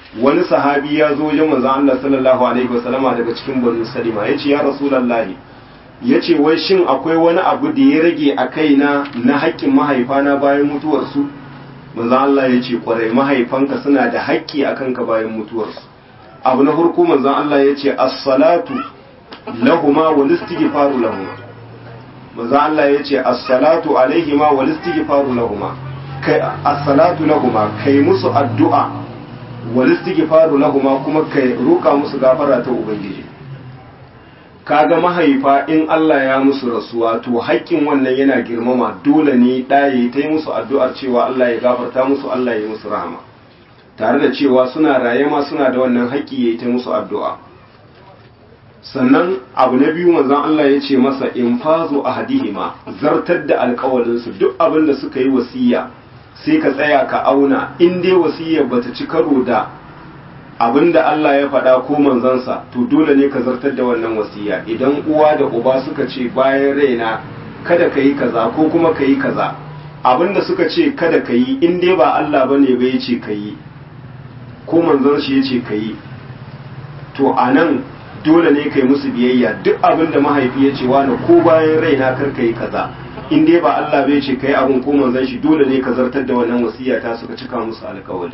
[SPEAKER 1] wani sahabi ya zo wajen manzon Allah sallallahu alaihi wasallama daga cikin banu salima yace ya rasulullahi yace wai shin akwai wani abu da ya rage a kaina na haƙƙin mahaifana bayan mutuwarsu manzon Allah yace kwarai mahaifanka suna da haƙƙi akan ka bayan mutuwarsu abu na farko manzon Allah yace as-salatu lahuma wal istighfaru lahuma manzon Allah yace as-salatu alaihima wal istighfaru lahuma kai as-salatu lahuma kai musu addu'a wal istighfaru lahuma kuma kai roka musu gafara ta ubangiji kaga mahaifa in Allah ya musu rasuwa to haƙƙin wannan yana girmama dole ne ɗaye ta yi musu addu'ar cewa Allah ya gafarta musu Allah ya yi musu rahama tare da cewa suna raye ma suna da wannan haƙƙi ya yi ta musu addu'a sannan abu na biyu manzon Allah ya ce masa in fazo a hadihima zartar da alƙawalinsu duk abin da suka yi wasiya sai ka tsaya ka auna in dai wasiyar bata ci karo da abinda Allah ya faɗa ko manzansa to dole ne ka zartar da wannan wasiya idan uwa da uba suka ce bayan raina kada ka yi kaza ko kuma ka yi kaza abinda suka ce kada ka yi in dai ba Allah ba ne ba ya ce ka yi ko manzon shi ya ce ka yi to a nan dole ne ka yi musu biyayya duk abinda mahaifi ya ce wani ko bayan raina kar ka yi kaza in dai ba Allah bai ce kai abin ko manzon shi dole ne ka zartar da wannan wasiya ta suka cika musu alƙawari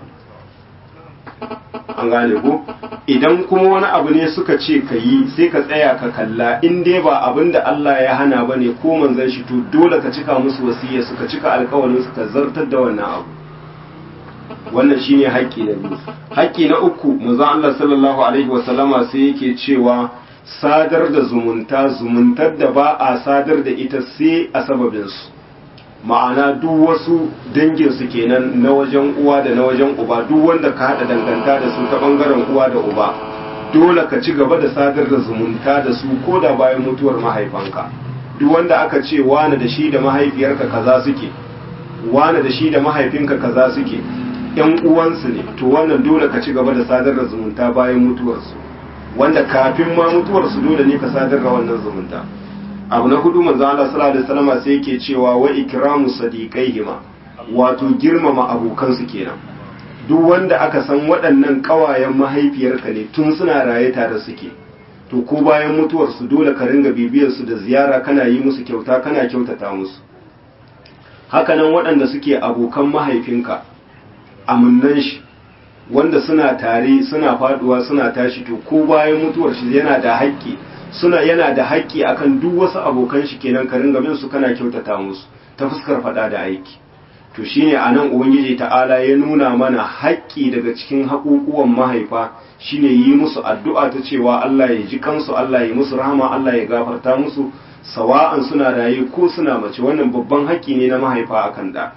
[SPEAKER 1] an gane ko idan kuma wani abu ne suka ce ka yi sai ka tsaya ka kalla in dai ba abin da Allah ya hana ba ne ko manzon shi to dole ka cika musu wasiya suka cika alƙawarin suka zartar da wannan abu wannan shine haƙƙi na biyu haƙƙi na uku manzon Allah sallallahu alaihi wasallama sai yake cewa sadar da zumunta zumuntar da ba a sadar da ita sai a sababinsu ma'ana duk wasu danginsu kenan na wajen uwa da na wajen uba duk wanda ka haɗa danganta da su ta ɓangaren uwa da uba dole ka ci gaba da sadar da zumunta da su ko da bayan mutuwar mahaifanka duk wanda aka ce wane da shi da mahaifiyarka kaza suke wane da shi da mahaifinka kaza suke yan uwansu ne to wannan dole ka ci gaba da sadar da zumunta bayan mutuwarsu wanda kafin ma mutuwarsu dole ne ka sadar da wannan zumunta abu na hudu manzo Allah sallallahu alaihi wasallam sai yake cewa wa ikramu sadiqaihima wato girmama abokansu kenan duk wanda aka san waɗannan ƙawayen mahaifiyarka ne tun suna raye tare suke to ko bayan mutuwarsu dole ka ringa bibiyar su da ziyara kana yi musu kyauta kana kyautata musu hakanan waɗanda suke abokan mahaifinka amunnan shi wanda suna tare suna faduwa suna tashi to ko bayan mutuwar shi yana da haƙƙi suna yana da haƙƙi akan duk wasu abokan shi kenan ka ringa bin su kana kyautata musu ta fuskar faɗa da aiki to shine anan ubangiji ta'ala ya nuna mana haƙƙi daga cikin haƙuƙuwan mahaifa shine yi musu addu'a ta cewa Allah ya ji kansu Allah ya musu rahama Allah ya gafarta musu sawa'an suna raye ko suna mace wannan babban haƙƙi ne na mahaifa akan da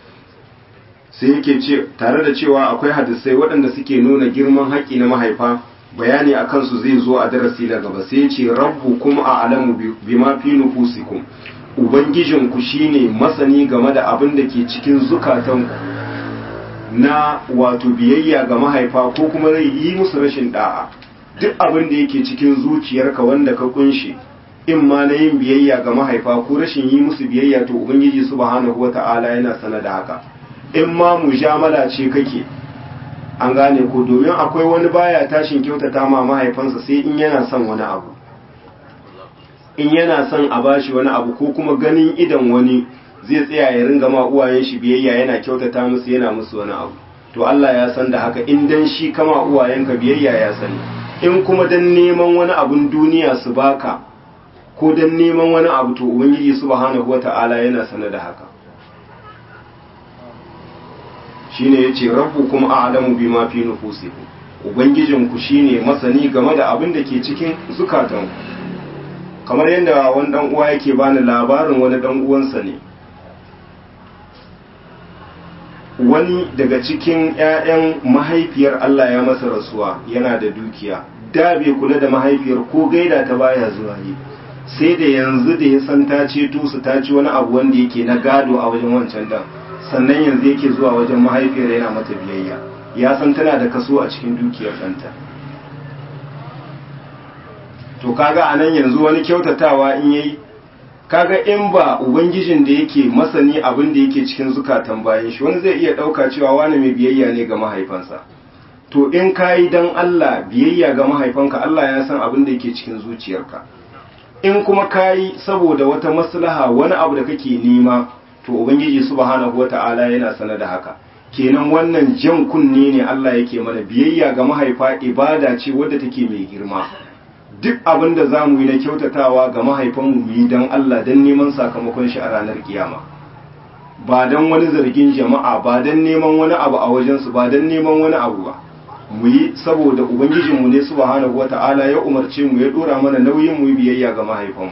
[SPEAKER 1] sai yake ce tare da cewa akwai hadisai waɗanda suke nuna girman haƙƙi na mahaifa bayani a kansu zai zo a darasi na gaba sai ce rabbu kuma a alamu bima fi nufusikum ubangijinku shine masani game da abin da ke cikin zukatanku na wato biyayya ga mahaifa ko kuma zai yi musu rashin da'a duk abin da yake cikin zuciyarka wanda ka kunshi in ma na yin biyayya ga mahaifa ko rashin yi musu biyayya to ubangiji subhanahu wata'ala yana sana da haka in ma mujamala ce kake an gane ko domin akwai wani baya tashin kyautata ma mahaifansa sai in yana son wani abu in yana son a bashi wani abu ko kuma ganin idan wani zai tsaya ya ringa ma uwayen shi biyayya yana kyautata musu yana musu wani abu to Allah ya san da haka in dan shi kama uwayenka biyayya ya sani in kuma dan neman wani abun duniya su baka ko dan neman wani abu to ubangiji subhanahu wata'ala yana sanar da haka shine yace rabbukum a'lamu bima fi nufusikum ubangijinku shine masani game da abin da ke cikin zukatanku kamar yadda wani dan uwa yake bani labarin wani dan uwansa ne wani daga cikin ƴaƴan mahaifiyar Allah ya masa rasuwa yana da dukiya da bai kula da mahaifiyar ko gaida ta baya zuwa yi sai da yanzu da ya san ta ceto su ta ci wani abu wanda yake na gado a wajen wancan dan sannan yanzu yake zuwa wajen mahaifiyar yana mata biyayya ya san tana da kaso a cikin dukiyar ɗanta to kaga a nan yanzu wani kyautatawa in yayi kaga in ba ubangijin da yake masani abin da yake cikin zukatan bayan shi wani zai iya ɗauka cewa wani mai biyayya ne ga mahaifansa to in ka yi don Allah biyayya ga mahaifanka Allah ya san abin da yake cikin zuciyarka in kuma ka yi saboda wata maslaha wani abu da kake nema to ubangiji subhanahu wata'ala yana sana da haka kenan wannan jan kunne ne Allah yake mana biyayya ga mahaifa ibada ce wadda take mai girma duk abin da za mu yi na kyautatawa ga mahaifanmu mu yi don Allah don neman sakamakon shi a ranar kiyama ba don wani zargin jama'a ba don neman wani abu a wajensu ba don neman wani abu ba mu yi saboda ubangijinmu ne subhanahu wata'ala ya umarce mu ya dora mana nauyin mu biyayya ga mahaifanmu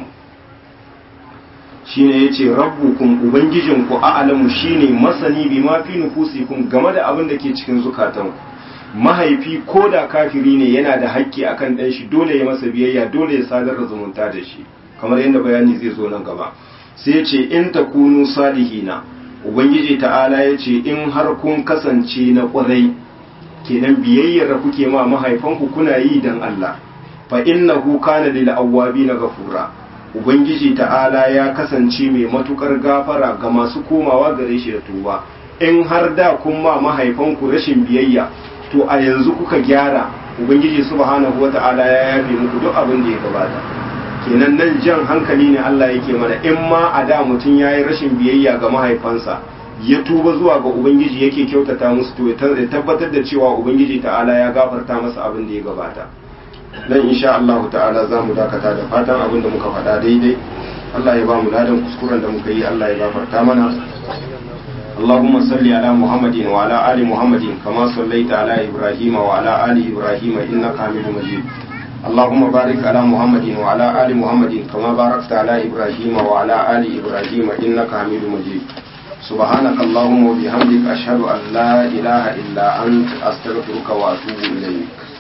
[SPEAKER 1] shine yace rabbukum ubangijinku a'lamu shine masani bima fi nufusikum game da abin da ke cikin zukatanku mahaifi ko da kafiri ne yana da haƙƙi akan ɗan shi dole ya masa biyayya dole ya sadar da zumunta da shi kamar yadda bayani zai zo nan gaba sai ce in takunu salihina ubangiji ta'ala ya ce in har kun kasance na ƙwarai kenan biyayyar da kuke ma mahaifanku kuna yi dan Allah fa innahu kana lil awwabina ghafura ubangiji ta'ala ya kasance mai matukar gafara ga masu komawa gare shi da tuba in har da kun ma mahaifanku rashin biyayya to a yanzu kuka gyara ubangiji subhanahu wata'ala ya yafe muku duk abin da ya gabata kenan nan jan hankali ne Allah yake mana in ma a da mutum yayi rashin biyayya ga mahaifansa ya tuba zuwa ga ubangiji yake kyautata musu to ya tabbatar da cewa ubangiji ta'ala ya gafarta masa abin da ya gabata dan insha Allah ta'ala za mu dakata da fatan abin da muka faɗa daidai Allah ya ba mu ladan kuskuren da muka yi Allah ya gafarta mana اللهم صل على محمد وعلى آل محمد كما صليت على إبراهيم وعلى آل إبراهيم إنك حميد مجيد اللهم بارك على محمد وعلى آل محمد كما باركت على إبراهيم وعلى آل إبراهيم إنك حميد مجيد سبحانك اللهم وبحمدك أشهد أن لا إله إلا أنت أستغفرك وأتوب إليك